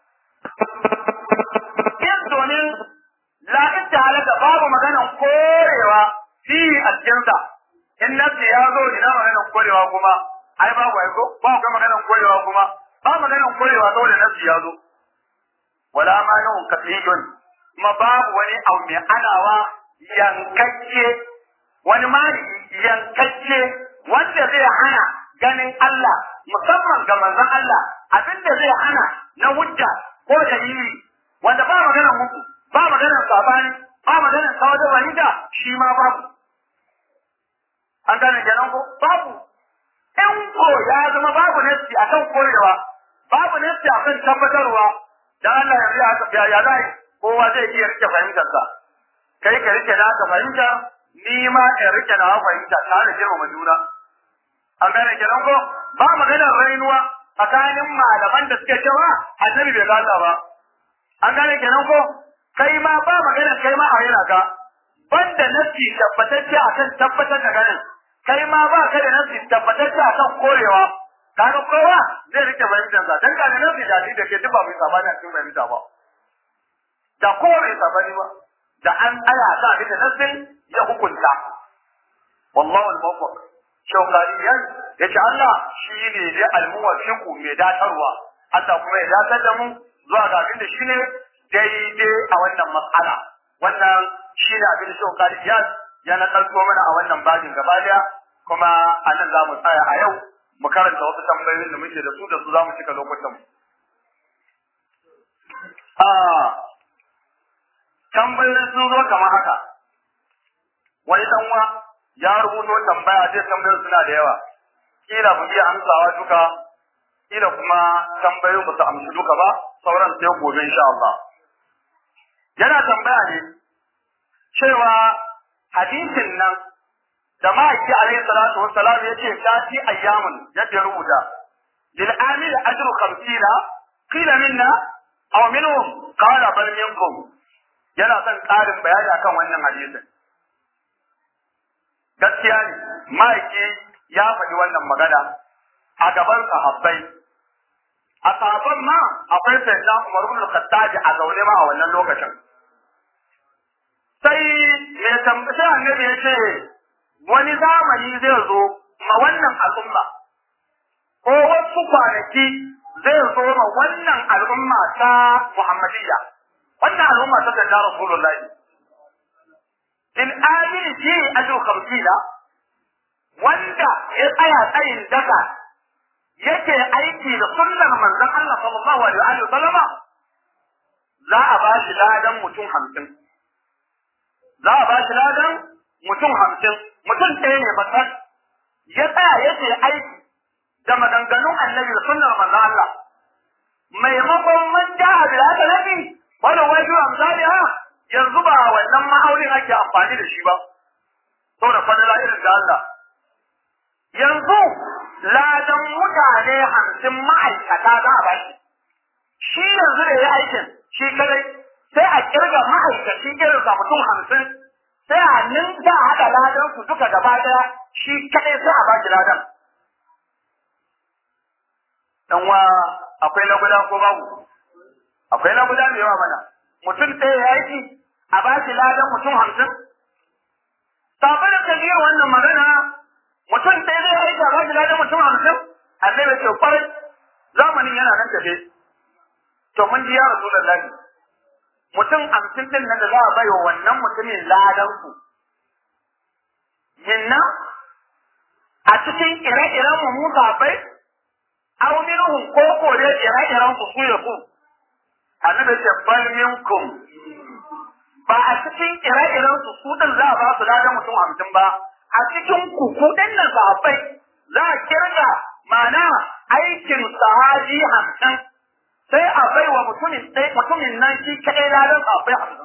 in domin la halaka babu maganan korewa fi a cikinsa in nafsi ya zo ina maganan korewa kuma ai babu ai ko ba ga maganan korewa kuma ba maganan korewa saboda nafsi ya zo wala ma nan kafiyun kuma babu wani abu mai anawa yankacce wani mali yankacce wanda zai hana ganin Allah musamman ga manzon Allah abinda zai hana na hujja ko dalili wanda ba maganan muku ba maganan sabani ba maganan kawo da wahida shi ma babu an gane kenan ko babu in ko ya zama babu nafsi akan korewa babu nafsi akan tabbatarwa dan Allah ya riya haka ya zai kowa zai iya rike fahimtar sa kai ka rike na ka fahimta ni ma in rike na fahimta ta da girmama juna an gane kenan ko ba maganar rainuwa tsakanin malaman da suke cewa annabi bai gata ba an gane kenan ko kai ma ba maganar kai ma a yana ka banda nafsi tabbatacce akan tabbatar da ganin kai ma ba ka da nafsi tabbatacce akan korewa kaga kowa zai rike fahimtar sa dan kaga nafsi da da ke duba mai sabani a cikin fahimta ba da kowa bai sabani ba da an aya sa bi da nafsin ya hukunta wallahu al-muwaffiq shawkariyan yace Allah shi ne dai al-muwaffiq mai datarwa Allah kuma ya datar da mu zuwa ga abin da shine daidai a wannan mas'ala wannan shi ne abin da shawkariyan ya na kalto mana a wannan babin gaba daya kuma a nan za mu tsaya a yau mu karanta wasu tambayoyin da muke da su da su za mu cika lokutan mu a tambayoyi sun zo kamar haka wani danwa ya rubuto tambaya zai tambayoyi suna da yawa kila mu iya amsawa duka kila kuma tambayoyin ba su amshi duka ba sauran sai gobe insha Allah yana tambaya ne cewa hadisin nan da ma'aiki alaihi salatu wassalam yace tati ayyamun yadda ya rubuta lil amil ajru 50 qila minna aw minhum qala bal minkum yana son ƙarin bayani akan wannan hadisin gaskiya ne ma'aiki ya faɗi wannan magana a gaban sahabbai a sahabban ma akwai sayyidina Umar ibn Khattab a zaune ma a wannan lokacin sai mai tambaya annabi ya ce wani zamani zai zo ma wannan al'umma ko wasu kwanaki zai zo ma wannan al'umma ta Muhammadiyya wannan al'umma ta da Rasulullahi in amini fi ajru khamsina wanda ya tsaya tsayin daga yake aiki da sunnar manzon Allah sallallahu alaihi wa sallama za a ba shi ladan mutum hamsin za a ba shi ladan mutum hamsin mutum ɗaya ne batar ya tsaya yake aiki da maganganun annabi da sunnar manzon Allah maimakon man ja'a bil hasanati wala wajhu amsaliha yanzu ba wannan ma'aunin ake amfani da shi ba saboda fadila irin da Allah yanzu ladan mutane hamsin ma'aikata za a ba shi shi yanzu da ya aikin shi kadai sai a kirga ma'aikaci irinsa mutum hamsin sai a ninka haɗa ladan su duka gaba ɗaya shi kadai sai a ba shi ladan dan wa akwai na guda ko babu akwai na guda mai yawa mana mutum ɗaya ya aiki a ba shi ladan mutum hamsin sabu da kabir wannan magana mutum ɗaya zai aiki a ba shi ladan mutum hamsin annabi ce kwarai zamanin yana nan tafe to mun ji ya rasulullahi mutum hamsin din nan da za a bai wa wannan mutumin ladan ku minna a cikin ire-iren mu mu bai aw minhum ko ko da ire-iren ku su ya ku annabi ce bal minkum ba a cikin ire-iren su su din za a ba su ladan mutum hamsin ba a cikin ku ku din nan sahabbai za a kirga mana aikin sahaji hamsin sai a bai wa mutumin ɗaya mutumin nan shi kaɗai ladan sahabbai hamsin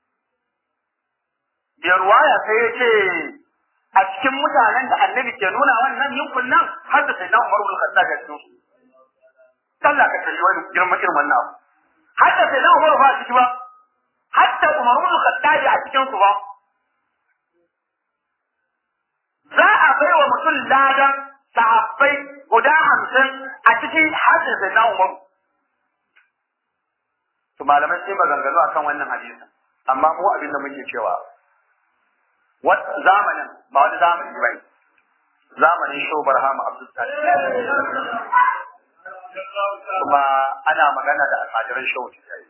biyar waya sai ya ce a cikin mutanen da annabi ke nuna wannan yankun nan har da sai na umar bin khattab ga cikin su Allah ka kalli wani girman irin wannan abu har da sai na umar ba a ciki ba hatta Umar ibn Khattab a cikin su ba za a bai wa mutum ladan sahabbai guda hamsin a cikin hadin sai na Umar to malamai sai maganganu akan wannan hadisin amma mu abin da muke cewa zamanin ba wani zamani bai zamanin shobar hama abdul kuma ana magana da almajiran shehu tijjani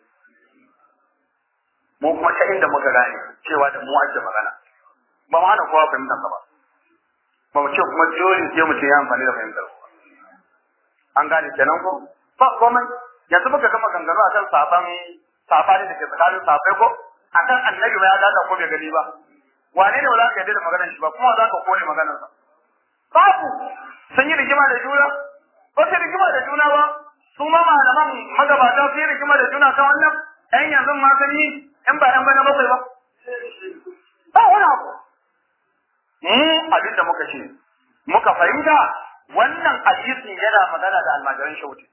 mu kuma ta inda muka gane cewa da mu ake magana ba mu hana kowa fahimtar ba ba mu ce kuma dole sai mu ce ya amfani da fahimtar ba an gane kenan ko ba komai yanzu muka gama gangaro akan saban sabani da ke tsakanin sabai ko akan annabi ba ya dada ko bai gani ba wane ne ba za ka yarda da maganar shi ba kuma za ka kore maganar sa babu sun yi rigima da juna ba su rigima da juna ba su ma malaman magabata su yi rigima da juna kan wannan ɗan yanzu ma sun yi in ba ɗan bana bakwai ba ba wani abu mu abin da muka ce muka fahimta wannan hadisin yana magana da almajiran shauti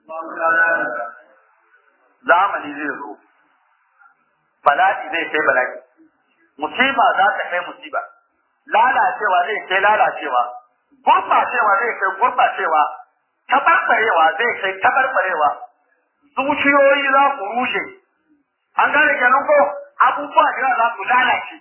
zamani zai zo bala'i zai kai bala'i musiba za ta kai musiba lalacewa zai kai lalacewa gurɓacewa zai kai gurɓacewa tabarbarewa zai kai tabarbarewa zuciyoyi za ku rushe an gane kenan ko abubuwa da za su lalace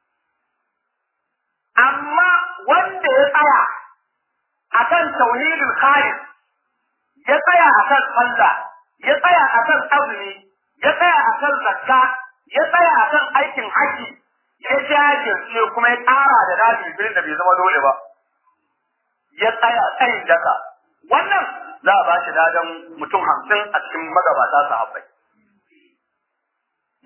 amma wanda ya tsaya akan tauhidul khalis ya tsaya akan sallah ya tsaya akan azumi ya tsaya akan zakka ya tsaya akan aikin haji ya jajirce kuma ya ƙara da nabi birin da bai zama dole ba ya tsaya tsayin daka wannan za a ba shi ladan mutum hamsin a cikin magabata sahabbai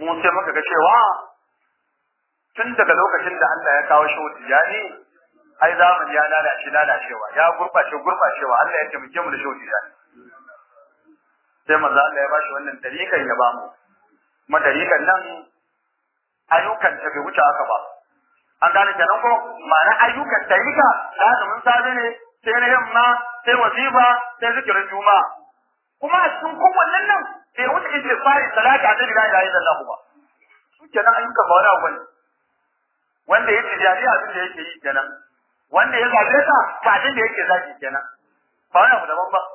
mu sai muka ga cewa tun daga lokacin da Allah ya kawo shi tijani ai zamani ya lalace lalacewa ya gurbace gurbacewa Allah ya taimake mu da shi tijani sai manzo Allah ya bashi wannan dariƙan ya bamu kuma dariƙan nan ayyukan ta bai wuce haka ba an gane kenan ko ma'ana ayyukan dariƙa da mun sabe ne sai na yamma sai wazifa sai zikirin juma'a kuma a cikin kowannen nan bai wuce istighfari salati a cikin la ilaha illallah ba su kenan ayyukan ba wani abu bane wanda ya tijari abin da yake yi kenan wanda ya zabe ka ba abin da yake zaki kenan ba wani abu daban ba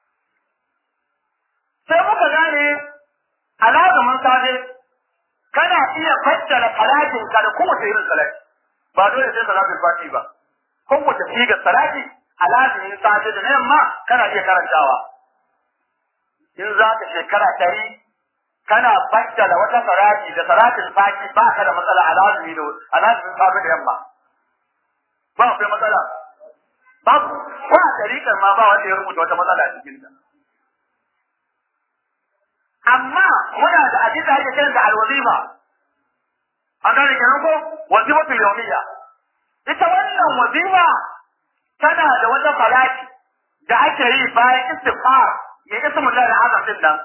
sai muka gane alazumin safe kana iya fassara salatin ka da kowace irin salati ba dole sai salatul fati ba kowace sigar salati alazumin safe da na yamma kana iya karantawa in za ka shekara ɗari kana fassara wata salati da salatin fati ba ka da matsala alazumi da alazumin safe da yamma ba akwai matsala babu ko a tariƙar ma ba wanda ya rubuta wata matsala a cikinta amma muna da abin da ake kiran da alwazifa an gane kenan ko wazifatul yawmiyya ita wannan wazifa tana da wata falaki da ake yi bayan istighfar ya ismu Allah da azam din nan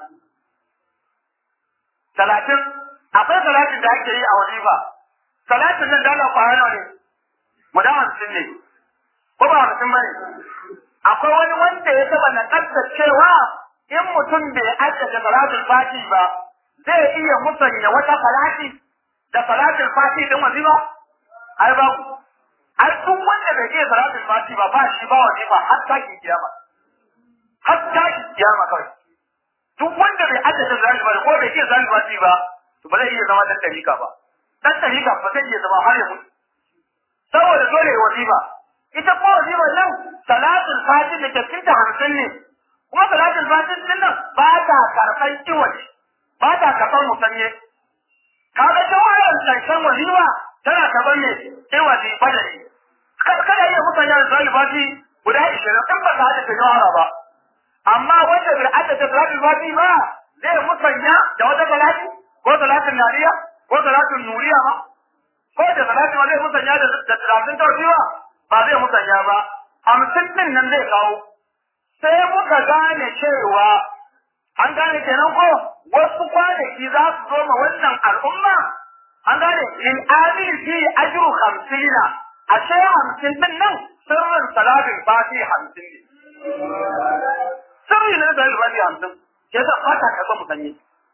talatin akwai salatin da ake yi a wazifa salatin nan da Allah kwana ne guda hamsin ne ko ba hamsin bane akwai wani wanda ya taba na cewa in mutum bai addata salatul fati ba zai iya musanya wata salati da salatul fati din wazifa ai ba ai duk wanda bai iya salatul fati ba ba shi ba wazifa har ta ki kiyama har ta ki kiyama kawai duk wanda bai addata salatul fati ko bai iya salatul fati ba to ba zai iya zama dan tarika ba dan tarika ba zai iya zama har ya mutu saboda dole wazifa ita ko wazifa nan salatul fati da ke cikin hamsin ne kuma salatul fatin din nan ba ta karɓar kiwace ba ta karɓar musanye kaga jawarar ƙarshen walima tana karɓar ne kiwace badari kada iya musanya da salatul fati guda ishirin in ba ta haɗa ta jawara ba amma wanda bai haɗa ta salatul fati ba zai musanya da wata salati ko salatul nariya ko salatul nuriya ma ko da salatul zai musanya da salatul tawfiwa ba zai musanya ba hamsin din nan zai kawo sai muka gane cewa an gane kenan ko wasu kwanaki za su zo ma wannan al'umma an gane in amin fi ajru hamsina ashe hamsin din nan sirrin salatin fati hamsin ne sirri ne da salatin fati hamsin ke da fata ka mu sanye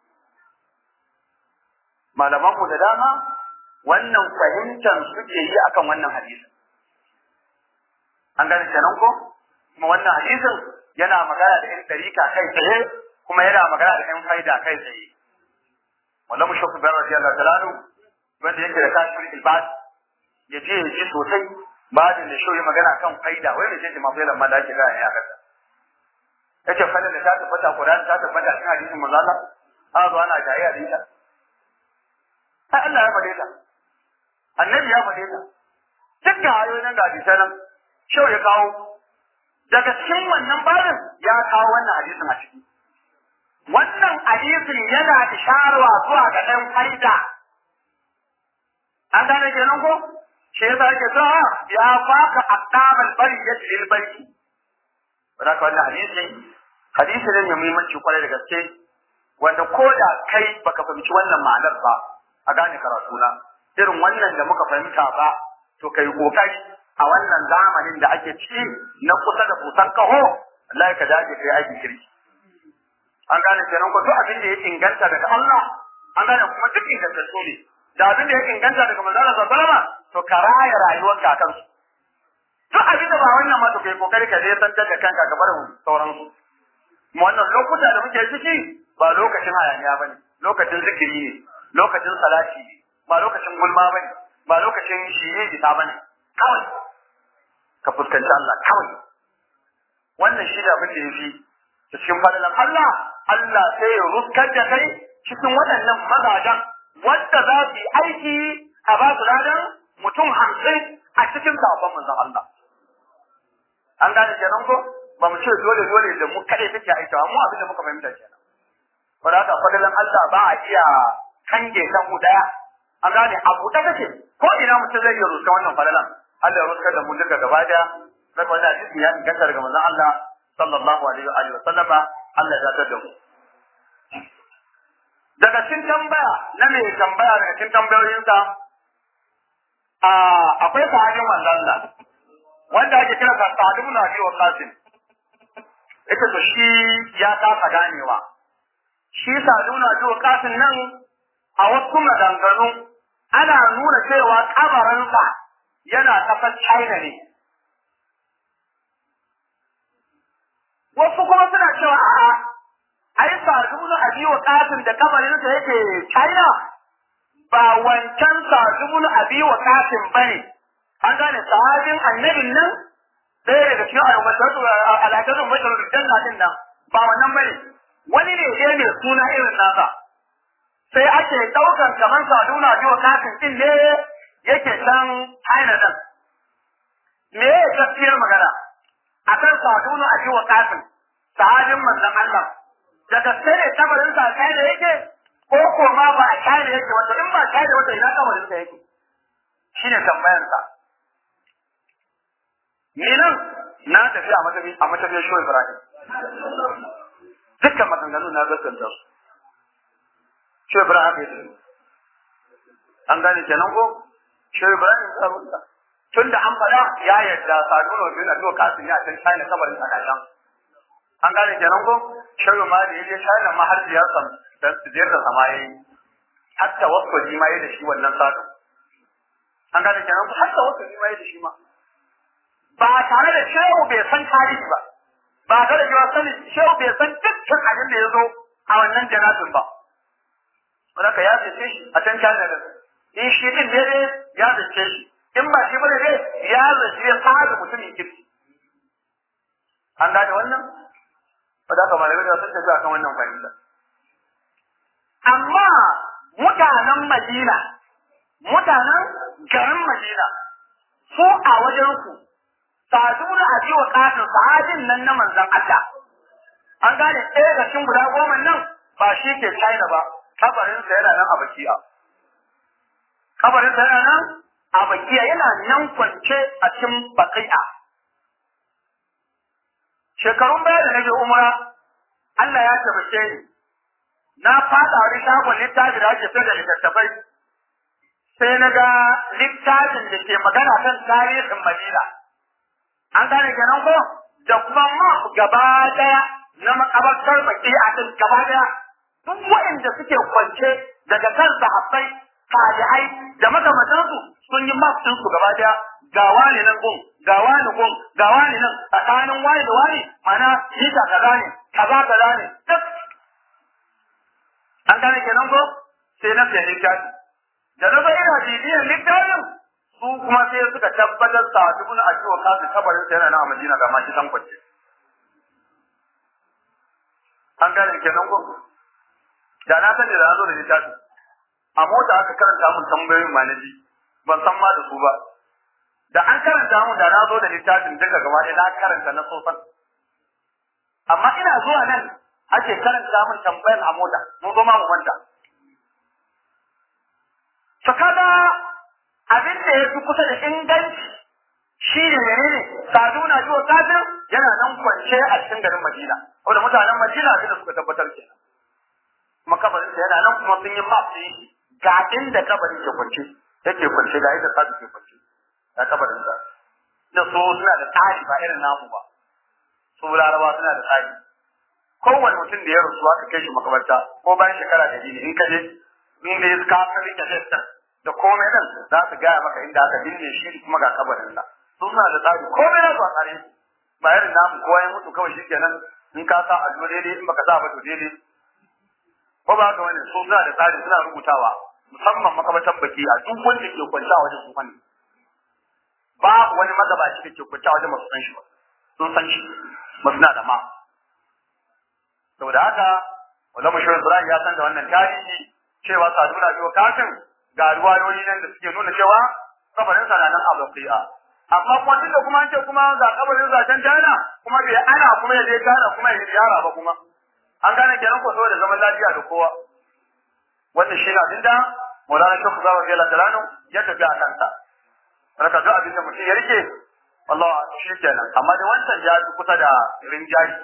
malaman mu da dama wannan fahimtar suke yi akan wannan hadisi an gane kenan ko kuma wannan hadisin yana magana da 'yan tarika kai tsaye kuma yana magana da 'yan faida kai tsaye wallahu mushaffi bin radiyallahu ta'ala wanda yake da kashfin ibad ya je ya ji sosai ba da da shoyi magana kan faida wai ne ce ma faida ma da ake ga ya kasa yace faida da ta tabbata Qur'an ta tabbata cikin hadisin manzo Allah a zo ana jayayya da ita sai Allah ya faɗe ta annabi ya faɗe ta dukkan ayoyin da hadisan nan shau ya kawo daga cikin wannan babin ya kawo wannan hadisin a ciki wannan hadisin yana isharwa zuwa ga ɗan faida an gane kenan ko shi yasa ake cewa ya faka aqdamal bari ya lil bari wanda ka wannan hadisi hadisi ne mai muhimmanci kwarai da gaske wanda ko da kai baka fahimci wannan ma'anar ba a gane karatu na irin wannan da muka fahimta ba to kai kokari a wannan zamanin da ake ciki na kusa da kusan kaho Allah ka dace kai aiki kirki an gane kenan ko duk abin da ya inganta daga Allah an gane kuma duk ingantattu ne da abin da ya inganta daga manzon Allah sallallahu alaihi to ka raya rayuwar ka kan su duk abin da ba wannan ma to kai kokari ka zai tantar da kanka ga barin sauran su mu wannan lokuta da muke ciki ba lokacin hayaniya bane lokacin zikiri ne lokacin salati ne ba lokacin gulma bane ba lokacin shiye ita bane kawai ka fuskanci Allah kawai wannan shi da abin da yafi cikin fadalan Allah Allah sai ya ruskar da kai cikin waɗannan mazajen wanda za su yi aiki a ba su ladan mutum hamsin a cikin sabon manzon Allah an gane kenan ko ba mu ce dole dole da mu kaɗai take aikawa mu abin da muka fahimta kenan ba da haka fadalan Allah ba a iya kange kan mu daya an gane abu da kake ko ina mutum zai iya rusa wannan falalan Allah ya rusa da mu duka gaba daya daga wannan hadisi ya inganta daga manzon Allah sallallahu alaihi wa alihi wa sallama Allah ya tada mu daga cikin tambaya na mai tambaya daga cikin tambayoyinsa a akwai sahabin manzon Allah wanda ake kira sa Sa'd ibn Abi Waqqas ita to shi ya kasa ganewa shi Sa'd ibn Abi Waqqas nan a wasu maganganu ana nuna cewa kabarinsa yana kasar China ne wasu kuma suna cewa a'a ai sadunu abi wa qasim da kabarin sa yake China ba wancan sadunu abi wa qasim bane an gane sahabin annabin nan ɗaya daga cikin ayyukan al'adun bashar janna din nan ba wannan bane wani ne dai mai suna irin nasa sai ake ɗaukar kamar saduna abi wa qasim din ne yake can China din me ya gaskiyar magana akan sadunu abi wa qasim sahabin manzon Allah da gaske ne kabarin sa kai da yake ko ko ma ba a kai da yake wanda in ba kai da wata ina kabarin sa yake shine tambayar sa ni nan na tafi a matabi a matabi shi Ibrahim dukkan maganganu na gaskanta su shi Ibrahim ya tafi an gane kenan ko shi Ibrahim ya rubuta tunda an fada ya yarda saduno bin Abdul Qasim ya san China kabarin sa kashan an gane kenan ko shirin ma da yaje China ma har ya san dan sujiyar da samaye hatta wasu ji ma da shi wannan sadu an gane kenan ko hatta wasu ji ma da shi ma ba tare da shehu bai san tarihi ba ba tare da cewa sani shehu bai san dukkan abin da ya zo a wannan janazin ba wanda ya zace shi a can China da in shi din ne ya zace shi in ba shi bane dai ya zace ya fara mutumin kirki an gane wannan ba da kamar da sun tafi akan wannan fahimta amma mutanen Madina mutanen garin Madina su a wajen ku saduna a jiwa katin sahabin nan na manzon Allah an gane ɗaya da cikin guda goma nan ba shi ke China ba kabarin sa yana nan a Bakiya kabarin sa yana nan a Bakiya yana nan kwance a cikin Bakiya shekarun baya da nake umra Allah ya tabbake ni na fada wani shagon littafi da ake sayar da littattafai sai na ga littafin da ke magana kan tarihin Madina an gane kenan ko da kuma ma gaba daya na makabartar baki a kan gaba daya duk waɗanda suke kwance daga kan sahabbai tabi'ai da makamantansu sun yi map su gaba daya ga wani nan gun ga wani gun ga wani nan tsakanin wani da wani mana mita kaza ne kaza kaza ne duk an gane kenan ko sai na fiye littafi da na bai ina bibiyar littafin su kuma sai suka tabbatar sa dubun a ciwo kasu kabarin sa yana na Madina ga maki san kwace an gane kenan ko da na sani da na zo da littafi a mota aka karanta mun tambayoyin manaji ban san ma da su ba da an karanta mu da na zo da littafin duka gaba ɗaya na karanta na sosan amma ina zuwa nan ake karanta mun tambayar a mota mun zo ma mu manta to kaga abin da ya fi kusa da inganci shi ne menene saduna jiwa kafin yana nan kwance a cikin garin Madina wanda mutanen Madina abin da suka tabbatar kenan kuma kabarin yana nan kuma sun yi map ɗin ga inda kabarin ke kwance yake kwance ga inda sadu ke kwance a kabarin sa da so suna da tsari ba irin namu ba su larabawa suna da tsari kowane mutum da ya rasu aka kai shi makabarta ko bayan shekara da ne in ka je in da ya ka ka rike shi da komai nan za su gaya maka inda aka binne shi kuma ga kabarin sa su suna da tsari komai na su a tsare ba irin namu kowa ya mutu kawai shikenan in ka sa allo daidai in baka sa ba to daidai ko ba ga wani su suna da tsari suna rubutawa musamman makabartan baki a duk wanda ke kwanta wajen su ne babu wani magabaci da ke kwanta wajen masu san shi ba sun san shi ba suna da ma saboda haka wanda mashirin Ibrahim ya san da wannan tarihi cewa saduna biyo kafin ga ruwayoyi nan da suke nuna cewa kabarin sa na nan a baki'a amma kuma tunda kuma an ce kuma ga kabarin sa can China kuma bai ana kuma ya je China kuma ya ziyara ba kuma an gane kenan ko saboda zaman lafiya da kowa wannan shi na abinda Maulana Sheikh Zawa Jalla Jalanu ya tafi a kansa raka duk abinda mutum ya rike Allah shi kenan amma da wancan ya fi kusa da rinjayi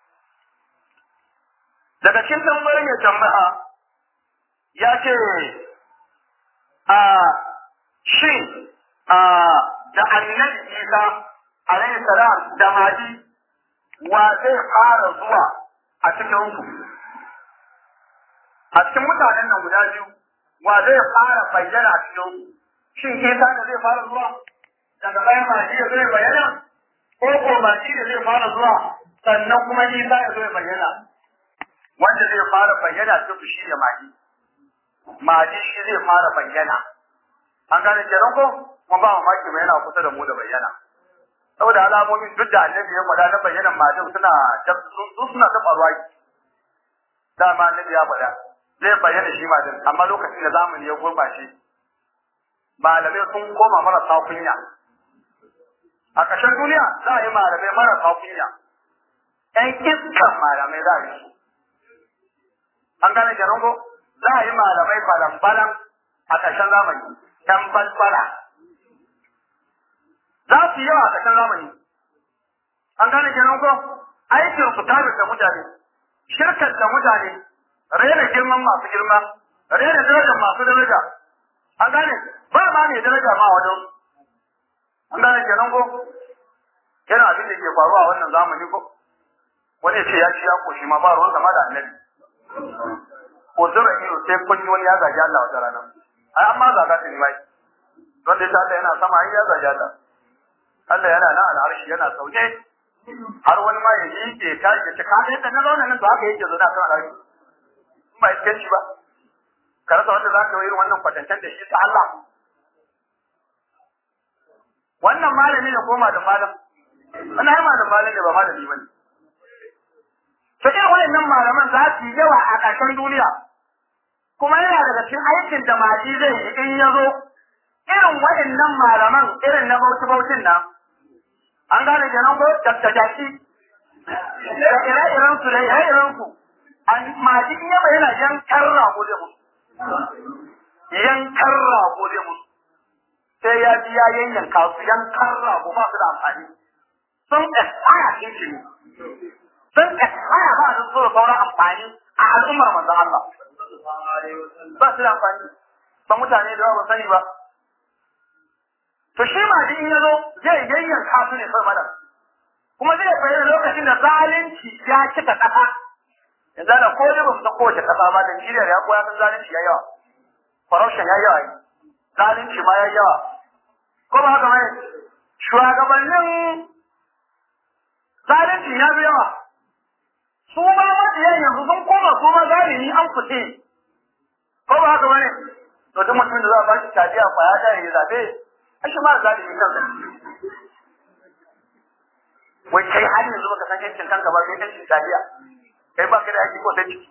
daga cikin tambayar mai tambaya ya ce a shin a da annabi Isa alaihi salam da Mahdi wa zai fara zuwa a cikin ku a cikin mutanen nan guda biyu wa zai fara bayyana a cikin ku shin Isa da zai fara zuwa daga bayan Mahdi da zai bayyana ko ko Mahdi da zai fara zuwa sannan kuma Isa ya zo ya bayyana wanda zai fara bayyana cikin shi da Mahdi Mahdi shi zai fara bayyana an gane kenan ko kuma ba mamaki mai yana kusa da mu da bayyana saboda alamomin duk da annabi ya faɗa na bayyanan majin suna su suna ta faruwa dama annabi ya faɗa zai bayyana shi majin amma lokacin da zamani ya gurɓace malamai sun koma marasa kunya a ƙarshen duniya za a yi malamai marasa kunya ƴan iskan malamai za a yi su an gane kenan ko za a yi malamai balan-balan a ƙarshen zamani ƴan balbala za su yi yawa a ƙarshen zamani an gane kenan ko aikin su tare da mutane shirkar da mutane rena girman masu girma rena darajar masu daraja an gane ba ma ne daraja ma wajen an gane kenan ko yana abin da ke faruwa a wannan zamani ko wani ce ya ci ya koshi ma ba ruwan sama da annabi ko zura ido sai kun wani ya zagi Allah wata rana ai amma zaga ta ni mai don da Allah yana sama ai ya zagi Allah Allah yana nan al'arshi yana sauke har wani ma ya yi ke ta ke ka ga yadda na zauna nan to haka yake zauna kan al'arshi in ba iskan shi ba ka rasa wanda za ka yi irin wannan kwatancen da shi ta Allah wannan malami ne ko malam malam wannan ai malam malam ne ba malami bane to irin waɗannan malaman za su yi yawa a ƙarshen duniya kuma yana daga cikin aikin da maji zai yi in ya zo irin waɗannan malaman irin na bauchi bautin nan an gane kenan ko dattajaki da ire-iren su da ire-iren su an maji in yaba yana yankan rago zai musu yankan rago zai musu sai ya ji ya yanyanka su yankan rago ba su da amfani sun ƙasaya shi ne sun kasaya ba su so sauran amfani a al'ummar manzon Allah. Ba su da amfani, ba mutane da ba sani ba. To shi ma in ya zo zai yayyanka su ne mana. Kuma zai bayyana lokacin da zalunci ya cika ƙasa. Yanzu da ko da ba mu san kowace ƙasa ba, Najeriya ya koya san zalunci ya yawa. Corruption ya yawa. Zalunci ma ya yawa. Ko ba haka bane? Shugabannin zalunci ya fi yawa. su ma mabiyan yanzu sun koma su ma zalimi an fice ko ba haka bane to duk mutumin da za a ba shi tadiya kwaya da ya zabe ai shi ma zalimi kansa wai kai har yanzu baka san yancin kanka ba kai yancin tadiya kai ba ka da aiki ko sai ciki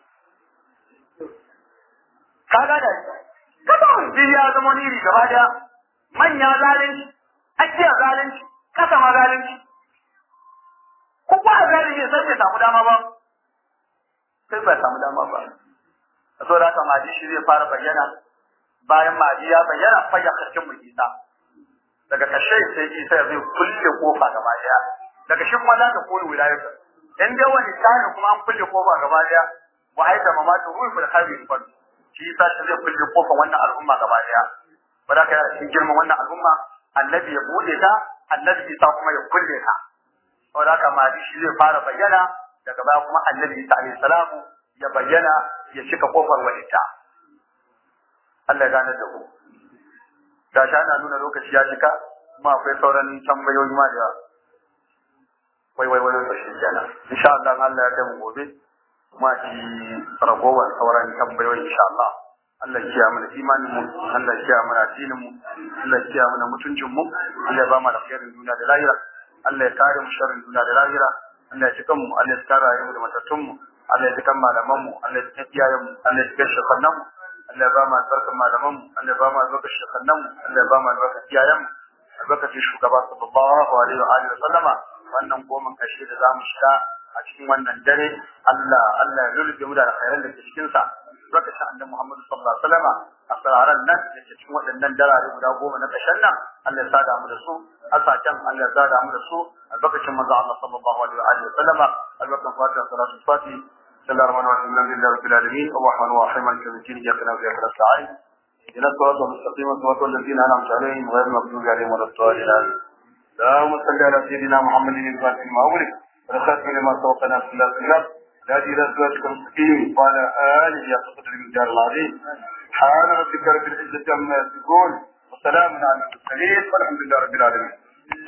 ka ga da kada mun ya zama niri gaba daya manya zalunci akiya zalunci kasa ma zalunci ko ba zalunci sai bai samu dama ba sai bai samu dama ba so da haka maji shi zai fara bayyana bayan maji ya bayyana fa ya karkin mu isa daga kashe sai isa zai kulle kofa gaba daya daga shi kuma za ka koyi wilayar in dai wani tani kuma an kulle kofa gaba daya wa aita mamatu ruhu da khairi fa shi isa shi zai kulle kofa wannan al'umma gaba daya ba za ka yi cikin girman wannan al'umma annabi ya bude ta annabi isa kuma ya kulle ta saboda haka maji shi zai fara bayyana daga baya kuma annabi Isa alaihi salamu ya bayyana ya cika kofar walita Allah ya gane da ku da shi ana nuna lokaci ya cika kuma akwai sauran tambayoyi ma da wai wai wai sai kenan insha Allah Allah ya kai mu gobe kuma shi ragowar sauran tambayoyi insha Allah Allah ya kiyaye mana imanin mu Allah ya kiyaye mana addinin mu Allah ya kiyaye mana mutuncin mu Allah ya ba mu alkhairin duniya da lahira Allah ya kare mu sharrin duniya da lahira Allah ya ci kanmu, Allah ya kara mu da matattunmu, Allah ya ci kan malamanmu, Allah ya ci kan iyayenmu, Allah ya ci kan shekannanmu, Allah ya ba mu albarkar malamanmu, Allah ya ba mu albarkar shekannanmu, Allah ya ba mu albarkar iyayenmu, albarkacin shugaba sallallahu alaihi wa alihi wa sallama wannan goma kashe da zamu shiga a cikin wannan dare Allah Allah ya lulluɓe mu da alkhairan da ke cikin sa albarkacin annabi Muhammad sallallahu alaihi wasallam a sararan nan da ke cikin waɗannan darare guda goma na ƙarshen nan Allah ya sada mu da su asacen Allah ya sada mu da su albarkacin manzo Allah sallallahu alaihi wa sallam albarkacin fatiha salatu fatiha بسم الله الرحمن الرحيم الحمد لله رب العالمين الرحمن الرحيم مالك يوم الدين اياك نعبد واياك نستعين اهدنا الصراط المستقيم صراط الذين انعمت عليهم غير المغضوب عليهم ولا الضالين اللهم صل على سيدنا محمد الفاتح لما أغلق والخاتم لما سبق ناصر الله سلام الهادي الى صراطك المستقيم وعلى اله يا قدر المقدار العظيم سبحان ربك رب العزه عما يصفون وسلام على المرسلين والحمد لله رب العالمين